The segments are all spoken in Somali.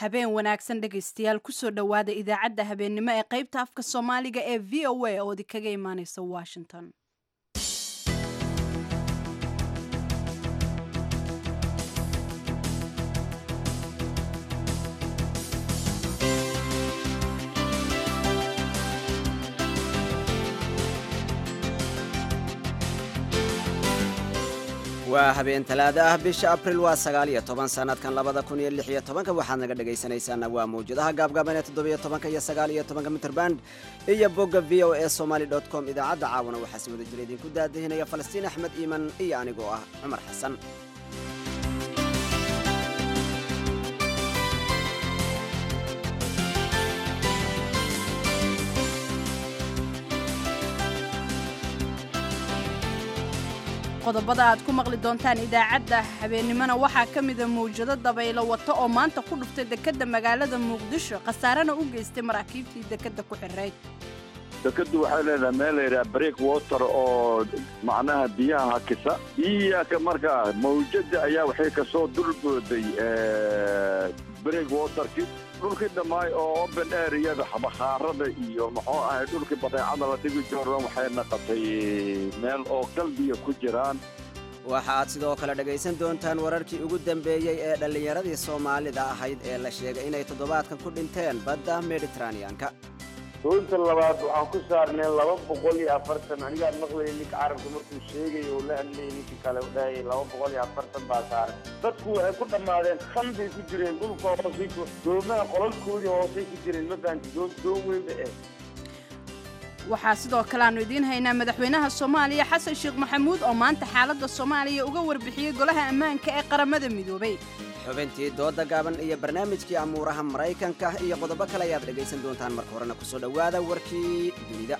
habeen wanaagsan dhegaystayaal kusoo dhowaada idaacadda habeennimo ee qaybta afka soomaaliga ee v o a oo idinkaga imaaneysa washington waa habeen talaado ah bisha abril waa sagaal iyo toban sanadkan labada kun iyo lix iyo tobanka waxaad naga dhegaysanaysaana waa mawjadaha gaabgaaban ee toddobiyo tobanka iyo sagaal iyo tobanka mitrband iyo bogga v o a somaly dot com idaacadda caawana waxaa si wada jira idinku daadihinaya falastiin axmed iiman iyo anigoo ah cumar xasan qodobada aad ku maqli doontaan idaacadda habeennimona waxaa ka mida mawjado dabaylo wato oo maanta ku dhuftay dekedda magaalada muqdisho khasaarena u geystay maraakiibtii dekedda ku xirayd dekadu waxay leedahay meel layidhaha break water oo macnaha biyaha hakisa biyaka markaa mawjada ayaa waxay kasoo dulbooday break waterki dhulkii dhammaay oo open areada bakhaarada iyo muxuu ahay dhulkii badeecada la dhigi jooran waxay naqatay meel oo qalbiga ku jiraan waxa aad sidoo kale dhegaysan doontaan wararkii ugu dambeeyey ee dhallinyaradii soomaalida ahayd ee la sheegay inay toddobaadkan ku dhinteen badda mediteraneanka doonta labaad waxaan ku saarnay laba boqol iyo afartan anigaan maqlayay ninka carabka markuu sheegay oo la hadlayay ninka kale u dhahayay laba boqol iyo afartan baa saaran dadku waxay ku dhammaadeen kan bay ku jireen dhulka hoosay doomaha qolalkoodii hoosay ku jireen ma fahanti doon doon weyn ba eh waxaa sidoo kale aanu idiin haynaa madaxweynaha soomaaliya xasan sheekh maxamuud oo maanta xaaladda soomaaliya uga warbixiyey golaha ammaanka ee qaramada midoobay xubintii dooda gaaban iyo barnaamijkii amuuraha maraykanka iyo qodobo kale ayaad dhegaysan doontaan marka horena kusoo dhowaada warkii dunida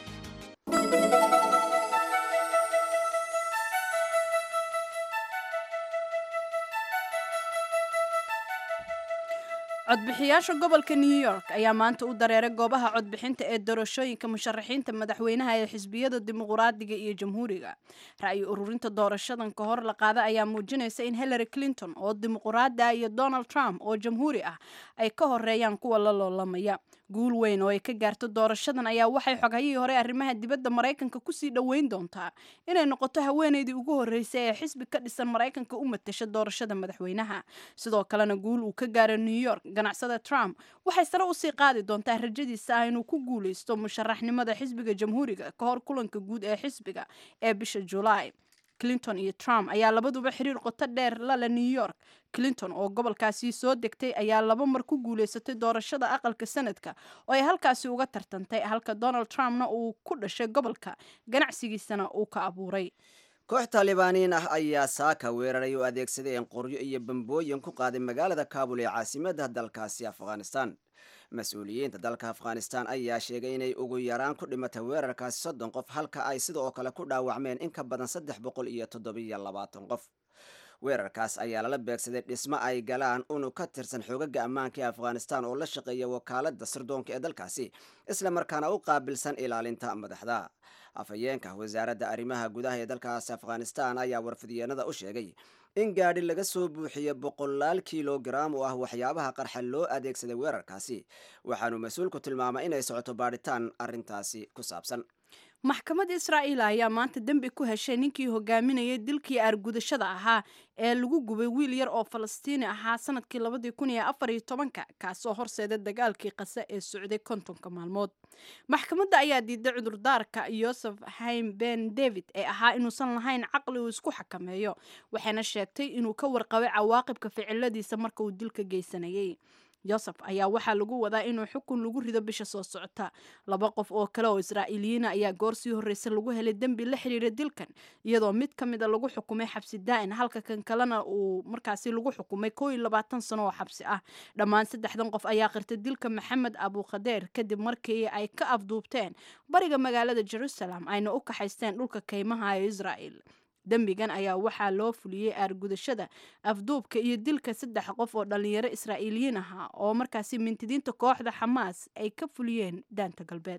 codbixiyaasha gobolka new york ayaa maanta u dareeray goobaha codbixinta ee doorashooyinka musharaxiinta madaxweynaha ee xisbiyada dimuqraadiga iyo jamhuuriga ra'yi ururinta doorashadan ka hor la qaada ayaa muujinaysa in hillary clinton oo dimuqraada iyo donald trump oo jamhuuri ah ay ka horeeyaan kuwa la loolamaya guul weyn oo ay ka gaarto doorashadan ayaa waxay xoghayihii hore arrimaha dibadda maraykanka kusii dhoweyn doontaa inay noqoto haweeneydii ugu horreysay ee xisbi ka dhisan maraykanka u matasha doorashada madaxweynaha sidoo kalena guul uu ka gaaro new york ganacsada trump waxay sare usii qaadi doontaa rajadiisa ah inuu ku guuleysto musharaxnimada xisbiga jamhuuriga ka hor kulanka guud ee xisbiga ee bisha julaay clinton iyo trump ayaa labaduba xiriir qoto dheer lale new york clinton oo gobolkaasi soo degtay ayaa laba mar ku guuleysatay doorashada aqalka sanadka oo ay halkaasi uga tartantay halka donald trumpna uu ku dhashay gobolka ganacsigiisana uu ka abuuray koox taalibaaniin ah ayaa saaka weeraray oo adeegsadeen qoryo iyo bambooyin ku qaaday magaalada kaabul ee caasimadda dalkaasi afghanistan mas-uuliyiinta dalka afghanistan ayaa sheegay inay ugu yaraan ku dhimatay weerarkaasi soddon qof halka ay sidoo kale ku dhaawacmeen in ka badan saddex boqol iyo toddobiyo labaatan qof weerarkaas ayaa lala beegsaday dhismo ay galaan unug ka tirsan xoogaga ammaanka ee afghanistan oo la shaqeeya wakaaladda sirdoonka ee dalkaasi isla markaana u qaabilsan ilaalinta madaxda afhayeenka wasaaradda arrimaha gudaha ee dalkaasi afghanistan ayaa warfidyeennada u sheegay in gaadhi laga soo buuxiye boqolaal kilogaram oo ah waxyaabaha qarxa loo adeegsaday weerarkaasi waxaanu mas-uulku tilmaamay inay socoto baadhitaan arrintaasi ku saabsan maxkamadda israa'iil ayaa maanta dembi ku heshay ninkii hogaaminayay dilkii aargudashada ahaa ee lagu gubay wiil yar oo falastiini ahaa sanadkii labadii kun iyo afar iyo tobanka kaasoo horseeday dagaalkii qase ee socday kontonka maalmood maxkamadda ayaa diiday cudurdaarka yosef haim ben david ee ahaa inuusan lahayn caqli uu isku xakameeyo waxayna sheegtay inuu ka warqabay cawaaqibka ficiladiisa marka uu dilka geysanayay yosef ayaa waxaa lagu wadaa inuu xukun lagu rido bisha soo socota laba qof oo kale oo israa'iiliyiina ayaa goor sii horreysa lagu helay dembi la xiriira dilkan iyadoo mid ka mida lagu xukumay xabsi daa'in halka kan kalena uu markaasi lagu xukumay koo iyo labaatan sano oo xabsi ah dhammaan saddexdan qof ayaa qirtay dilka maxamed abukhadeer kadib markii ay ka afduubteen bariga magaalada jerusalem ayna u kaxaysteen dhulka kaymaha ee israa'el dembigan ayaa waxaa loo fuliyey aargudashada afduubka iyo dilka saddex qof oo dhallinyaro israa'iiliyiin ahaa oo markaasi mintidiinta kooxda xamaas ay ka fuliyeen daanta galbeed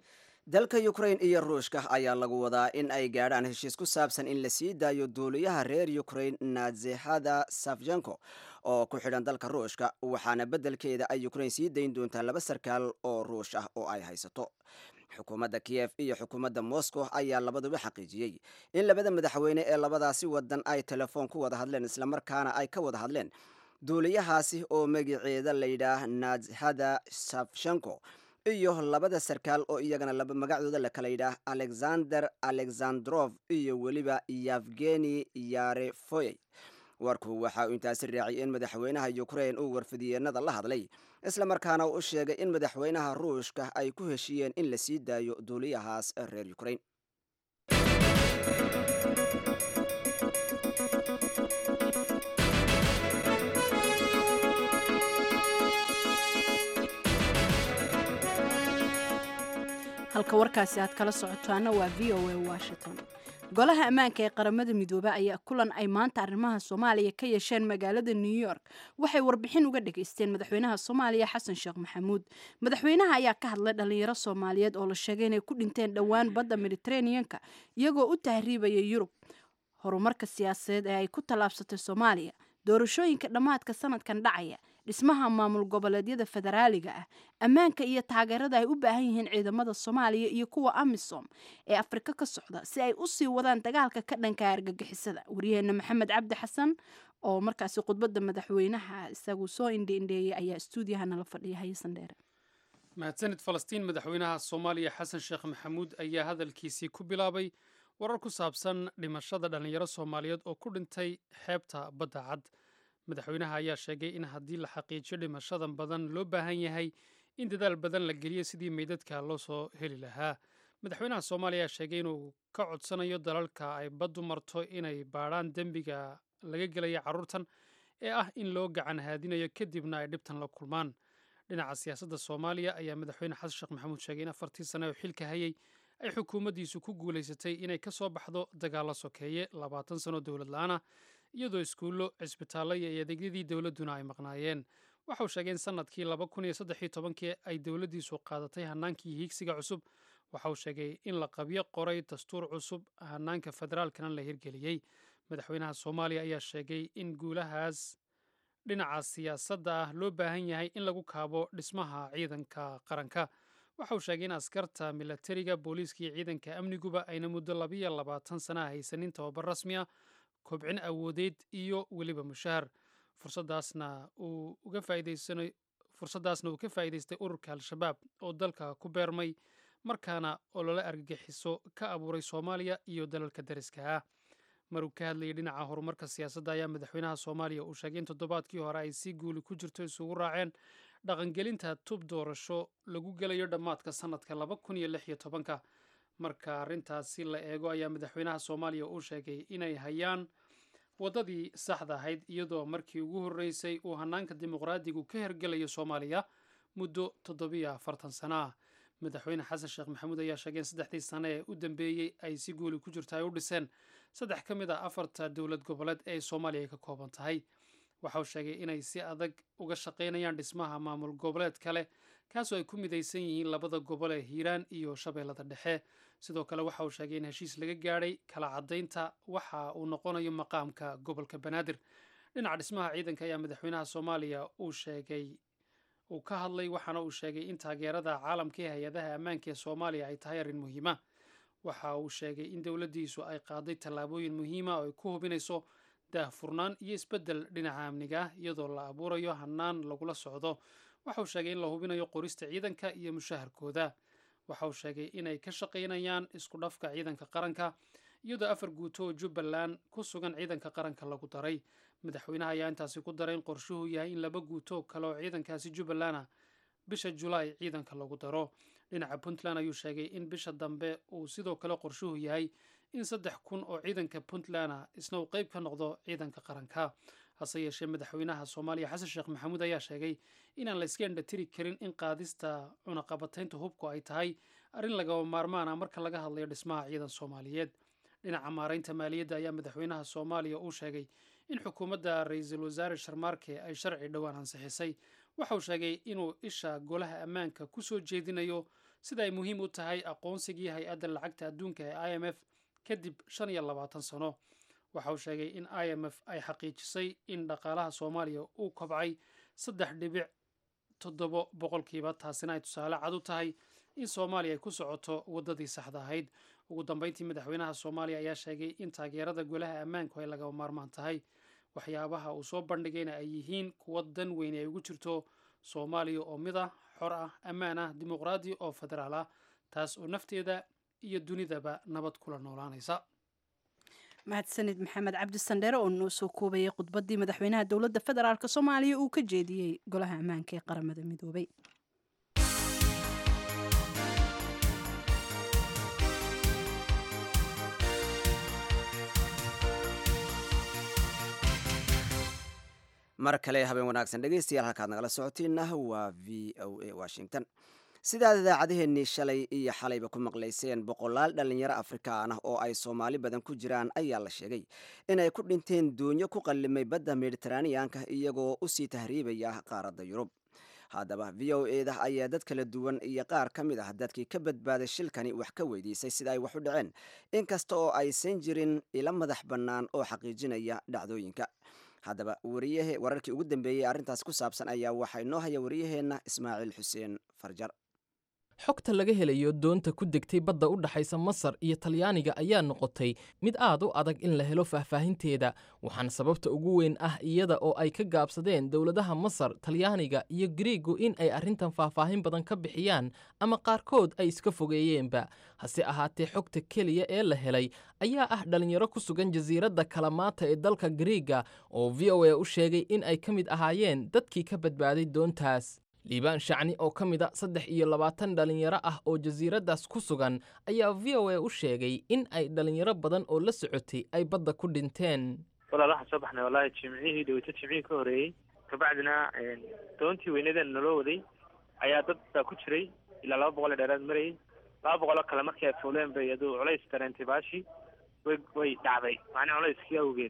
dalka ukrain iyo ruushka ayaa lagu wadaa in ay gaadhaan heshiis ku saabsan in la sii daayo duuliyaha reer ukrain nazexada safjenko oo ku xidhan dalka ruushka waxaana beddelkeeda ay ukrain sii dayn doontaa laba sarkaal oo ruush ah oo ay haysato xukuumadda kiyef iyo xukuumadda moscow ayaa labaduba xaqiijiyey in labada madaxweyne ee labadaasi wadan ay telefoon ku wada hadleen islamarkaana ay ka wada hadleen duuliyahaasi oo magaceeda layidhaah nazhada safshenko iyo labada sarkaal oo iyagana laba magacdooda la kala yidhaah alexander alexandrof iyo weliba yevgeni yarefoyey warku waxa uu intaasi raaciyay in madaxweynaha ukrain uu warfidiyeenada la hadlay islamarkaana uu sheegay in madaxweynaha ruushka ay ku heshiiyeen in la sii daayo duuliyahaas reer ukrain halka warkaasi aad kala socotaana waa v o a washington golaha ammaanka ee qaramada midoobe ayaa kulan ay maanta arrimaha soomaaliya ka yeesheen magaalada new york waxay warbixin uga dhageysteen madaxweynaha soomaaliya xasan sheekh maxamuud madaxweynaha ayaa ka hadlay dhalinyaro soomaaliyeed oo la sheegay inay ku dhinteen dhowaan badda mediteraneanka iyagoo u tahriibaya yurub horumarka siyaasadeed ee ay ku tallaabsatay soomaaliya doorashooyinka dhammaadka sanadkan dhacaya dhismaha maamul goboleedyada federaaliga ah ammaanka iyo taageerada ay u baahan yihiin ciidamada soomaaliya iyo kuwa amisom ee afrika ka socda si ay u sii wadaan dagaalka ka dhanka argagixisada waryaheena maxamed cabdi xasan oo markaasi khudbadda madaxweynaha isagu soo indhiindheeyay ayaa stuudiyaha nala fadhiya hayasan dheere mahadsanid falastiin madaxweynaha soomaaliya xasan sheekh maxamuud ayaa hadalkiisii ku bilaabay warar ku saabsan dhimashada dhallinyaro soomaaliyeed oo ku dhintay xeebta badda cad madaxweynaha ayaa sheegay in haddii la xaqiijiyo dhimashadan badan loo baahan yahay in dadaal badan la geliyo sidii meydadka loo soo heli lahaa madaxweynaha soomaaliya ayaa sheegay inuu ka codsanayo dalalka ay baddu marto inay baadhaan dembiga laga gelaya carruurtan ee ah in loo gacan haadinayo kadibna ay dhibtan la kulmaan dhinaca siyaasadda soomaaliya ayaa madaxweyne xasan sheekh maxamuud sheegay in afartii sane oo xilka hayay ay xukuumaddiisu ku guulaysatay inay ka soo baxdo dagaalla sokeeye labaatan sano dowlad la-aana iyadoo iskuullo cisbitaallo iyo adeegyadii dowladduna ay maqnaayeen waxauu sheegay in sannadkii laba kun iyo saddexiyo tobankii ay dowladdiisu qaadatay hannaankii hiigsiga cusub waxauu sheegay in la qabyo qoray dastuur cusub hannaanka federaalkana la hirgeliyey madaxweynaha soomaaliya ayaa sheegay in guulahaas dhinaca siyaasadda ah loo baahan yahay in lagu kaabo dhismaha ciidanka qaranka waxa uu sheegay in askarta milatariga booliiska iyo ciidanka amniguba ayna muddo labiyo labaatan sana haysanin tababar rasmi ah kobcin awoodeed iyo weliba mushahar fursadaasna uu uga faa'iidaysanayo fursaddaasna uu ka faa'iidaystay ururka al-shabaab oo dalka ku beermay markaana olole argagixiso ka abuuray soomaaliya iyo dalalka dariska ah maruu ka hadlayay dhinaca horumarka siyaasadda ayaa madaxweynaha soomaaliya uu sheegay in toddobaadkii hore ay si guuli ku jirto isugu raaceen dhaqangelinta tub doorasho lagu gelayo dhammaadka sannadka laba kun iyo lix iyo tobanka marka arrintaasi la eego ayaa madaxweynaha soomaaliya uu sheegay inay hayaan waddadii saxda ahayd iyadoo markii ugu horreysay uu hannaanka dimuqraadigu ka hergelayo soomaaliya muddo toddobiyo afartan sana ah madaxweyne xasan sheekh maxamuud ayaa sheegay in saddexdii sane ee u dambeeyey ay si guuli ku jirto ay u dhiseen saddex ka mid a afarta dowlad goboleed ee soomaaliya ay ka kooban tahay waxa uu sheegay inay si adag uga shaqaynayaan dhismaha maamul goboleed kale kaasoo ay ku midaysan yihiin labada gobol ee hiiraan iyo shabeellada dhexe sidoo kale waxa uu sheegay in heshiis laga gaadhay kala caddaynta waxa uu noqonayo maqaamka gobolka banaadir dhinaca dhismaha ciidanka ayaa madaxweynaha soomaaliya uu sheegay uu ka hadlay waxaana uu sheegay in taageerada caalamka ee hay-adaha ammaanka ee soomaaliya ay tahay arrin muhiima waxa uu sheegay in dowladdiisu ay qaaday tallaabooyin muhiima oo ay ku hubinayso daahfurnaan iyo isbeddel dhinaca amniga ah iyadoo la abuurayo hannaan lagula socdo waxa uu sheegay in la hubinayo qorista ciidanka iyo mushaharkooda waxa uu sheegay inay ka shaqaynayaan isku dhafka ciidanka qaranka iyadoo afar guuto oo jubbaland ku sugan ciidanka qaranka lagu daray madaxweynaha ayaa intaasi ku daray in qorshuhu yahay in laba guuto kale oo ciidankaasi jubbaland ah bisha julaay ciidanka lagu daro dhinaca puntland ayuu sheegay in bisha dambe uu sidoo kale qorshuhu yahay in saddex kun oo ciidanka puntland ah isna uu qeyb ka noqdo ciidanka qaranka hase yeeshee madaxweynaha soomaaliya xasan sheekh maxamuud ayaa sheegay inaan la iska indhatiri karin in qaadista cunaqabataynta hubku ay tahay arrin lagaba maarmaan ah marka laga hadlayo dhismaha ciidan soomaaliyeed dhinaca maaraynta maaliyadda ayaa madaxweynaha soomaaliya uu sheegay in xukuumadda ra-iisul wasaare sharmaarke ay sharci dhowaan ansixisay waxa uu sheegay inuu isha golaha ammaanka ku soo jeedinayo sida ay muhiim u tahay aqoonsigii hay-adda lacagta adduunka ee i m f kadib shan iyo labaatan sano waxa uu sheegay in i m f ay xaqiijisay in dhaqaalaha soomaaliya uu kobcay saddex dhibic toddobo boqolkiiba taasina ay tusaale cad u tahay in soomaaliya ay ku socoto waddadii saxda ahayd ugu dambeyntii madaxweynaha soomaaliya ayaa sheegay in taageerada golaha ammaanku ay lagama maarmaan tahay waxyaabaha uu soo bandhigayna ay yihiin kuwa dan weyne ay ugu jirto soomaaliya oo mid ah xor ah ammaan ah dimuqraadi oo federaal ah taas oo nafteeda iyo dunidaba nabad kula noolaanaysa mahadsanid maxamed cabdi sandheere oo noo soo koobayay khudbaddii madaxweynaha dowladda federaalk soomaaliya uu ka jeediyey golaha ammaanka ee qaramada midoobay mar kale habeen wanaagsan dhegeystayaal halkaad nagala socotiinna waa v o a washington sidaad idaacadeheennii shalay iyo xalayba ku maqlayseen boqolaal dhallinyaro afrikaan ah oo ay soomaali badan ku jiraan ayaa la sheegay inay ku dhinteen doonyo ku qallimay badda mediteraaniyanka iyagoo usii tahriibaya qaaradda yurub haddaba v o eda ayaa dad kala duwan iyo qaar ka mid ah dadkii ka badbaaday shilkani wax ka weydiisay sida ay wax u dhaceen inkasta oo aysan jirin ila madax bannaan oo xaqiijinaya dhacdooyinka haddaba wariyahe wararkii ugu dambeeyey arrintaas ku saabsan ayaa waxaa inoo haya wariyaheenna ismaaciil xuseen farjar xogta laga helayo doonta ku degtay badda u dhaxaysa masar iyo talyaaniga ayaa noqotay mid aad u adag in la helo faahfaahinteeda waxaana sababta ugu weyn ah iyada oo ay ka gaabsadeen dowladaha masar talyaaniga iyo gariigu in ay arrintan faahfaahin badan ka bixiyaan ama qaarkood ay iska fogeeyeenba hase ahaatee xogta keliya ee la helay ayaa ah dhallinyaro ku sugan jasiiradda kalamaata ee dalka gariiga oo v o a u sheegay in ay ka mid ahaayeen dadkii ka badbaaday doontaas liibaan shacni oo ka mid a saddex iyo labaatan dhallinyaro ah oo jasiiraddaas ku sugan ayaa v o a u sheegay in ay dhallinyaro badan oo la socotay ay badda ku dhinteen walaal waxaan soo baxnay wallaahi jimcihii dhaweyto jimcihii ka horreeyey kabacdina doontii weynadan naloo waday ayaa dad baa ku jiray ilaa laba boqol ee dheeraad marayay laba boqoloo kale markii ay fuuleen bay aduu culays dareentay baashii way way dhacday macnii culayskii awgeed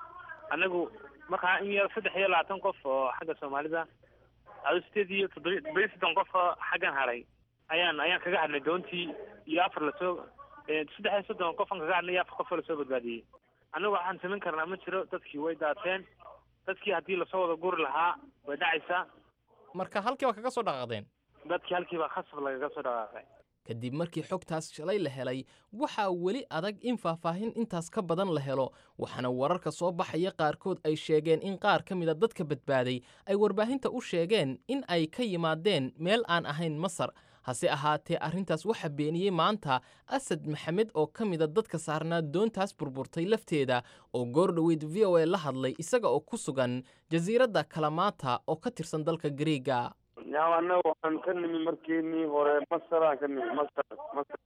annagu markaa in yar saddex iyo labaatan qof oo xagga soomaalida ado sideed iyo toddoba todoba iyo soddon qof oo xaggan haray ayaan ayaan kaga hadnay doontii iyo afar lasoo saddex iyo soddon qofan kaga hadnay iyo afar qof oo lasoo badbaadiyey annagu waxaan samayn karnaa ma jiro dadkii way daateen dadkii haddii lasoo wada guri lahaa way dhacaysaa marka halkii waa kaga soo dhaqaaqdeen dadkii halkii baa khasab lagaga soo dhaqaaqay kadib markii xogtaas shalay la helay waxaa weli adag in faahfaahin intaas ka badan la helo waxaana wararka soo baxaya qaarkood ay sheegeen in qaar ka mida dadka badbaaday ay warbaahinta u sheegeen in ay ka yimaadeen meel aan ahayn masar hase ahaatee arrintaas waxaa beeniyey maanta asad maxamed oo ka mida dadka saarnaa doontaas burburtay lafteeda oo goor dhoweyd v o a la hadlay isaga oo ku sugan jasiiradda kalamaata oo ka tirsan dalka gariiga yaa annaga waxaan ka nimi markeenii hore masaraan ka nimi masar masar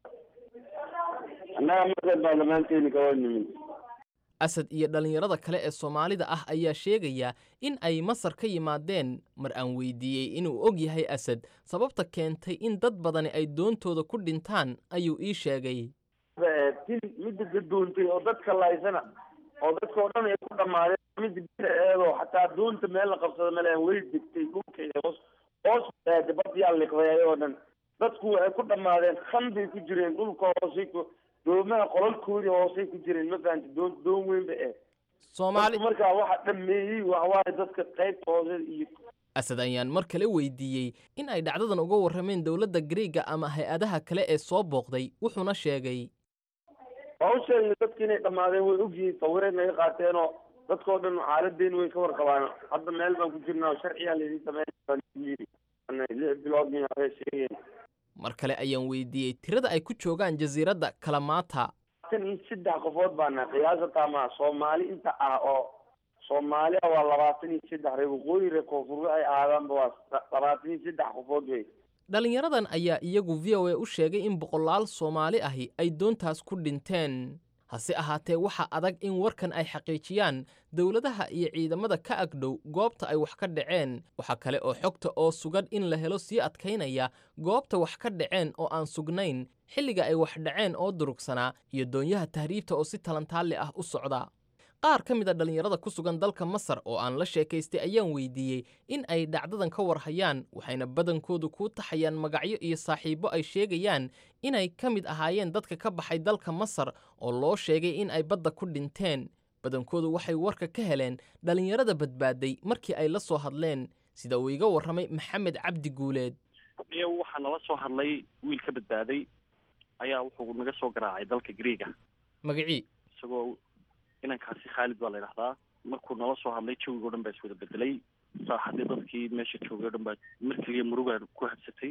annaga masar baa dhammaanteeni kawa nimin asad iyo dhallinyarada kale ee soomaalida ah ayaa sheegaya in ay masar ka yimaadeen mar aan weydiiyey inuu og yahay asad sababta keentay in dad badani ay doontooda ku dhintaan ayuu ii sheegay tin midda gadoontay oo dadka laysana oo dadka oo dhan ay ku dhammaadeen midda bida eedoo xataa doonta meel la qabsado male way degtay dhulkeeda hoos hoos aade badyaa liqday ayagoo dhan dadku waxay ku dhammaadeen khan bay ku jireen dhulka hoosay ku doomaha qolalkoodii hoosay ku jireen ma fahanti doon doon weyn ba eh soomaali markaa waxa dhameeyey waxawaaye dadka qaybta hoose iyo asad ayaan mar kale weydiiyey in ay dhacdadan uga warrameen dowladda gariiga ama hay-adaha kale ee soo booqday wuxuuna sheegay waa u sheegnay dadka inay dhammaadeen way ogyihiin sawiray naga qaateenoo dadkao dhan xaaladeen way ka warqabaan hadda meel baan ku jirnaa sharciyaa laydin sameyn lix bilood min waxay sheegeen mar kale ayaan weydiiyey tirada ay ku joogaan jasiiradda kalamaata tan iyo saddex qofood baana qiyaasata ma soomaali inta ah oo soomaaliya waa labaatan iyo saddex reer waqooyi reer koonfur ay aadaanba waa labaatan iyo saddex qofood wey dhallinyaradan ayaa iyagu v o a u sheegay in boqolaal soomaali ahi ay doontaas ku dhinteen hase ahaatee waxaa adag in warkan ay xaqiijiyaan dowladaha iyo ciidamada ka agdhow goobta ay wax ka dhaceen waxaa kale oo xogta oo sugan in la helo sii adkaynaya goobta wax ka dhaceen oo aan sugnayn xilliga ay wax dhaceen oo durugsanaa iyo doonyaha tahriibta oo si talantaalli ah u socda qaar ka mid a dhallinyarada ku sugan dalka masar oo aan la sheekaystay ayaan weydiiyey in ay dhacdadan ka warhayaan waxayna badankoodu kuu taxayaan magacyo iyo saaxiibbo ay sheegayaan inay ka mid ahaayeen dadka ka baxay dalka masar oo loo sheegay in ay badda ku dhinteen badankoodu waxay warka ka heleen dhallinyarada badbaaday markii ay la soo hadleen sida uu iga warramay maxamed cabdi guuleed iyo waxaa nala soo hadlay wiil ka badbaaday ayaa wuxuu naga soo garaacay dalka greega magacii isagoo inankaasi khaalid baa la yidhahdaa markuu nala soo hadlay jawiga o dhan baa iswada bedelay saaxadii dadkii meesha joogay o dhan baa mar keliya murugaa ku habsatay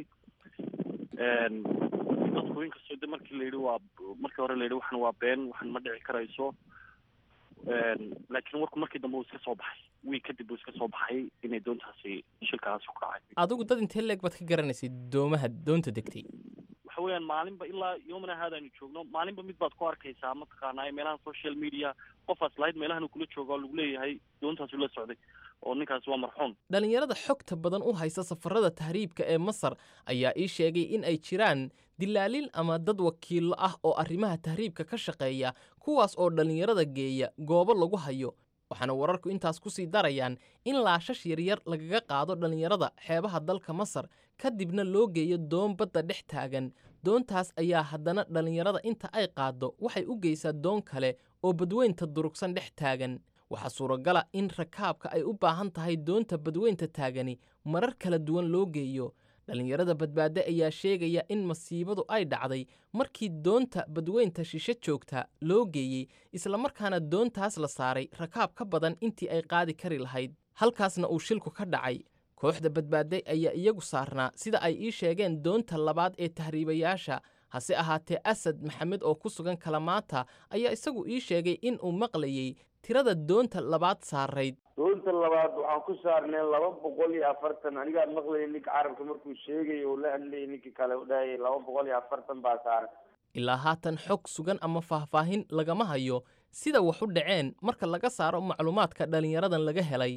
dadku inkastoo de markii la yidhi waa markii hore la yidhi waxan waa been waxan ma dhici karayso laakiin warku markii dambe uu iska soo baxay wiil kadib uu iska soo baxay inay doontaasi shilkaasi ku kacay adigu dad intee leeg baad ka garanaysay doomaha doonta degtay waxa weeyaan maalinba ilaa yoomana haadaanu joogno maalinba mid baad ku arkaysaa mataqaanaa meelaha social media qofaas lahayd meelahan uu kula jooga oo lagu leeyahay doontaasuu la socday oo ninkaasi waa marxuum dhallinyarada xogta badan u haysa safarada tahriibka ee masar ayaa ii sheegay in ay jiraan dilaaliin ama dad wakiillo ah oo arrimaha tahriibka ka shaqeeya kuwaas oo dhallinyarada geeya goobo lagu hayo waxaana wararku intaas ku sii darayaan in laashash yaryar lagaga qaado dhallinyarada xeebaha dalka masar kadibna loo geeyo doon badda dhex taagan doontaas ayaa haddana dhallinyarada inta ay qaaddo waxay u geysaa doon kale oo badweynta durugsan dhex taagan waxaa suuragala in rakaabka ay u baahan tahay doonta badweynta taagani marar kala duwan loo geeyo dhallinyarada badbaade ayaa sheegaya in masiibadu ay dhacday markii doonta badweynta shishe joogta loo geeyey islamarkaana doontaas la saaray rakaab ka badan intii ay qaadi kari lahayd halkaasna uu shilku ka dhacay kooxda badbaade ayaa iyagu saarnaa sida ay ii sheegeen doonta labaad ee tahriibayaasha hase ahaatee asad maxamed oo ku sugan kalamaata ayaa isagu ii sheegay in uu maqlayey tirada doonta labaad saarayd doonta labaad waxaan ku saarnay laba boqol iyo afartan anigaa maqlayay ninka carabka markuu sheegay oo la hadlayay ninkii kale u dhahayay laba boqol iyo afartan baa saaran ilaa haatan xog sugan ama faahfaahin lagama hayo sida wax u dhaceen marka laga saaro macluumaadka dhallinyaradan laga helay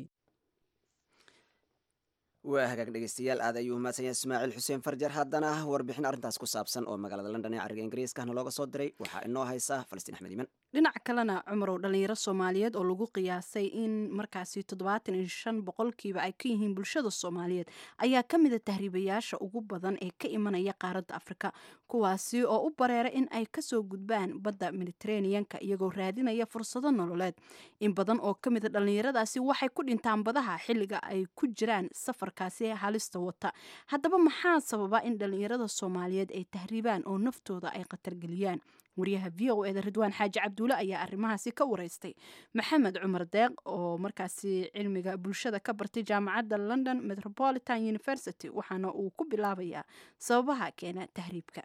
waa hagaag dhegeystayaal aad ayuu mahadsan yahay ismaaciil xuseen farjar haddana warbixin arrintaas ku saabsan oo magaalada london ee cariga ingiriiskahna looga soo diray waxaa inoo haysa falastiin axmed iman dhinaca kalena cumarow dhalinyaro soomaaliyeed oo lagu qiyaasay in markaasi toddobaatan iyo shan boqolkiiba ay ka yihiin bulshada soomaaliyeed ayaa ka mida tahriibayaasha ugu badan ee ka imanaya qaaradda afrika kuwaasi oo u bareera in ay kasoo gudbaan badda mediteraneanka iyagoo raadinaya fursado nololeed in badan oo ka mida dhallinyaradaasi waxay ku dhintaan badaha xilliga ay ku jiraan safarkaasi halista wata haddaba maxaa sababa in dhallinyarada soomaaliyeed ay tahriibaan oo naftooda ay khatargeliyaan wariyaha v o eda ridwaan xaaji cabduule ayaa arrimahaasi ka wareystay maxamed cumar deeq oo markaasi cilmiga bulshada ka bartay jaamacadda london metropolitan university waxaana uu ku bilaabayaa sababaha keena tahriibka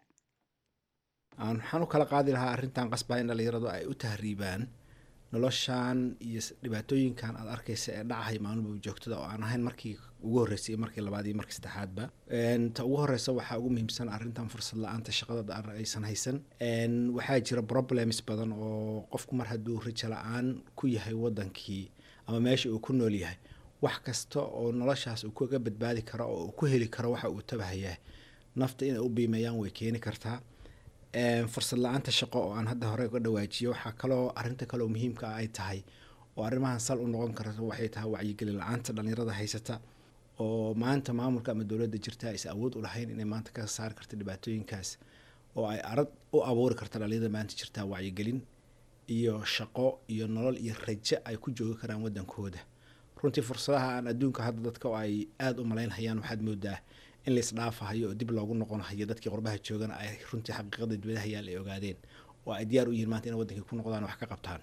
waxaan u kala qaadi lahaa arrintan qasbaa in dhallinyaradu ay u tahriibaan noloshan iyo dhibaatooyinkan aad arkaysa ee dhacahay maalmuba joogtada oo aan ahayn markii ugu horreysay iyo markii labaad iyo markii saddexaadba ta ugu horeysa waxaa ugu muhiimsan arrintan fursad la-aanta shaqada aysan haysan waxaa jira problems badan oo qofku mar hadduu rajo la-aan ku yahay wadankii ama meesha uu ku nool yahay wax kasta oo noloshaas uu kaga badbaadi karo oo uu ku heli karo waxa uu tabahayaa nafta inay u biimeeyaan way keeni kartaa fursad la-aanta shaqo oo aan hadda hore uga dhawaajiyo waxaa kaloo arinta kaloo muhiimka ah ay tahay oo arrimahan sal u noqon karta waxay tahay wacyigelin la-aanta dhallinyarada haysata oo maanta maamulka ama dowladda jirta aysan awood u lahayn inay maanta ka saari karta dhibaatooyinkaas oo ay arag u abuuri karta dhallinyarada maanta jirta wacyigelin iyo shaqo iyo nolol iyo rajo ay ku joogi karaan wadankooda runtii fursadaha aan adduunka hadda dadka oo ay aada u malaynhayaan waxaad moodaa in lais dhaafahayo oo dib loogu noqonahayo dadkii qurbaha joogana ay runtii xaqiiqada dibadaha yaal ay ogaadeen oo ay diyaar u yihiin maanta inay wadankii ku noqdaan wax ka qabtaan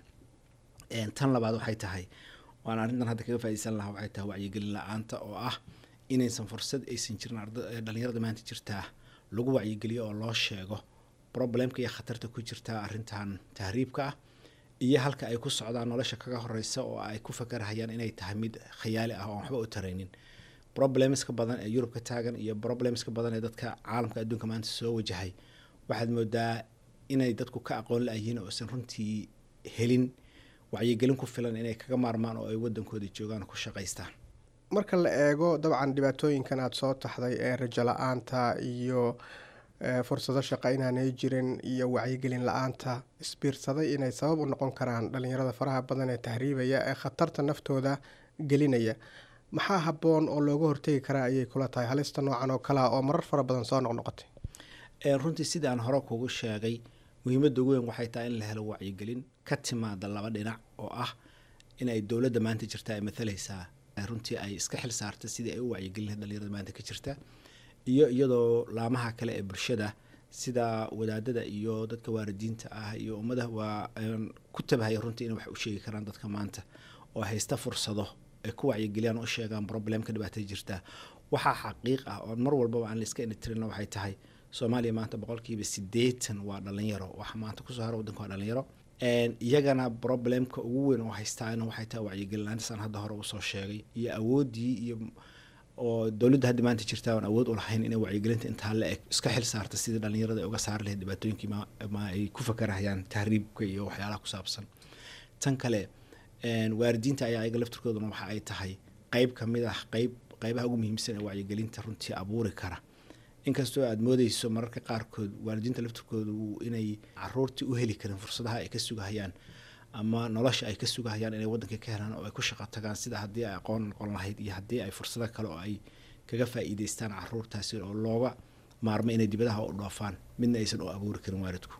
tan labaad waxay tahay waan arrintan hadda kaga faaiideysan lahaa waxay tahay wacyigelin la-aanta oo ah inaysan fursad aysan jirin dhalinyarada maanta jirtaa lagu wacyigeliyo oo loo sheego problemka iyo khatarta ku jirta arrintan tahriibka ah iyo halka ay ku socdaan nolosha kaga horeysa oo ay ku fakarhayaan inay tahay mid khayaali ah oo aan waxba u taraynin problemska badan ee yurub ka taagan iyo problemska badan ee dadka caalamka adduunka maanta soo wajahay waxaad moodaa inay dadku ka aqoon la-yihiin oo isan runtii helin wacyigelin ku filan inay kaga maarmaan oo ay wadankooda joogaan ku shaqaystaan marka la eego dabcan dhibaatooyinkan aada soo taxday ee rajo la-aanta iyo fursado shaqo inaanay jirin iyo wacyigelin la-aanta isbiirsaday inay sabab u noqon karaan dhalinyarada faraha badan ee tahriibaya ee khatarta naftooda gelinaya maxaa habboon oo looga hortegi karaa ayay kula tahay halista noocan oo kalea oo marar fara badan soo noqnoqotay runtii sidaan hore kugu sheegay muhiimadda ugu weyn waxay tahay in la helo wacyigelin ka timaada laba dhinac oo ah inay dowladda maanta jirta ay mathalaysaa runtii ay iska xil saarta sidii ay u wacyigelin lahayd dhalinyarada maanta ka jirta iyo iyadoo laamaha kale ee bulshada sida wadaadada iyo dadka waalidiinta ah iyo ummada waa ku tabahaya runtii inay wax u sheegi karaan dadka maanta oo haysta fursado ay ku wacyigeliyaan oo u sheegaan problemka dhibaatada jirta waxaa xaqiiq ah oo mar walbaba aan la iska initirin waxay tahay soomaaliya maanta boqolkiiba sideetan waa dhalinyaro waxa maanta kusoo hara wadanka waa dhalinyaro iyagana problemka ugu weyn oo haystaana waxay tahay wacyigelinaantasaan hadda hore usoo sheegay iyo awoodii iyo oo dowladda hadda maanta jirta aan awood u lahayn inay wacyigelinta intaa la eg iska xil saarta sidii dhalinyarada ay uga saari lahayd dhibaatooyinkii ma ay ku fakarahayaan tahriibka iyo waxyaalaha ku saabsan tan kale waalidiinta ayaa ayaga laftirkooduna waxa ay tahay qeyb ka mid ah qeyb qeybaha ugu muhiimsan ee wacyigelinta runtii abuuri kara inkastoo aada moodeyso mararka qaarkood waalidiinta laftirkoodu inay caruurtii u heli karin fursadaha ay ka sugahayaan ama nolosha ay ka sugahayaan inay wadanka ka helaan oo ay ku shaqo tagaan sida haddii ay aqoon noqon lahayd iyo haddii ay fursado kale oo ay kaga faa'iideystaan caruurtaasi oo looga maarmo inay dibadaha u dhoofaan midna aysan u abuuri karin waalidku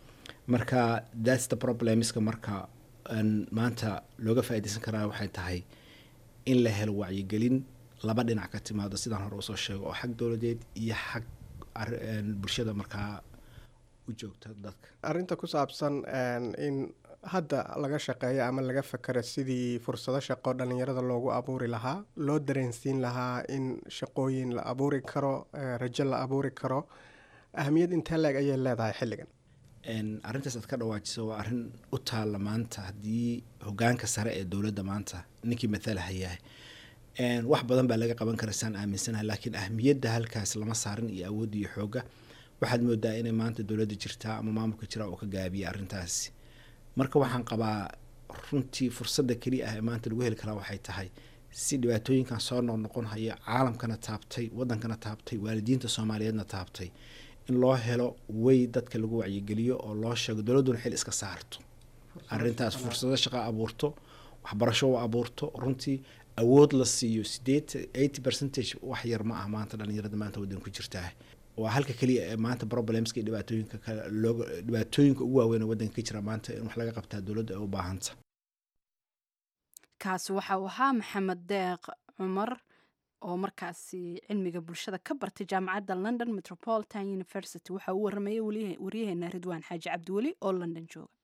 marka thats the problemska marka maanta looga faa'iideysan karaa waxay tahay in la helo wacyigelin laba dhinac ka timaado sidaan hore usoo sheego oo xag dowladeed iyo xag bulshada markaa u joogta dadka arrinta ku saabsan in hadda laga shaqeeyo ama laga fakero sidii fursado shaqo dhalinyarada loogu abuuri lahaa loo dareensiin lahaa in shaqooyin la abuuri karo rajo la abuuri karo ahamiyad intee leeg ayay leedahay xilligan arrintaas aad ka dhawaajiso waa arrin u taalla maanta haddii hogaanka sare ee dowladda maanta ninkii mathalahayahay wax badan baa laga qaban kara saan aaminsanahay laakiin ahmiyadda halkaas lama saarin iyo awoodda iyo xoogga waxaad moodaa inay maanta dowladda jirtaa ama maamulka jira oo ka gaabiyay arrintaasi marka waxaan qabaa runtii fursadda keliya ah ee maanta lagu heli karaa waxay tahay si dhibaatooyinkan soo noqnoqon haya caalamkana taabtay wadankana taabtay waalidiinta soomaaliyeedna taabtay in loo helo way dadka lagu wacyigeliyo oo loo sheego dowladduna xil iska saarto arrintaas fursado shaqa abuurto waxbarasho u abuurto runtii awood la siiyo sideed eighty percentage wax yar ma ah maanta dhalinyarada maanta waddan ku jirtaa waa halka keliya ee maanta problemska iyo dhibaatooyinka kale looga dhibaatooyinka ugu waaweyn ee waddanka ka jira maanta in wax laga qabtaa dowladda ay u baahanta kaasi waxa uu ahaa maxamed deeq cumar oo markaasi cilmiga bulshada ka bartay jaamacadda london metropolitan university waxa uu waramayay waryaheena ridwaan xaaji cabdiweli oo london jooga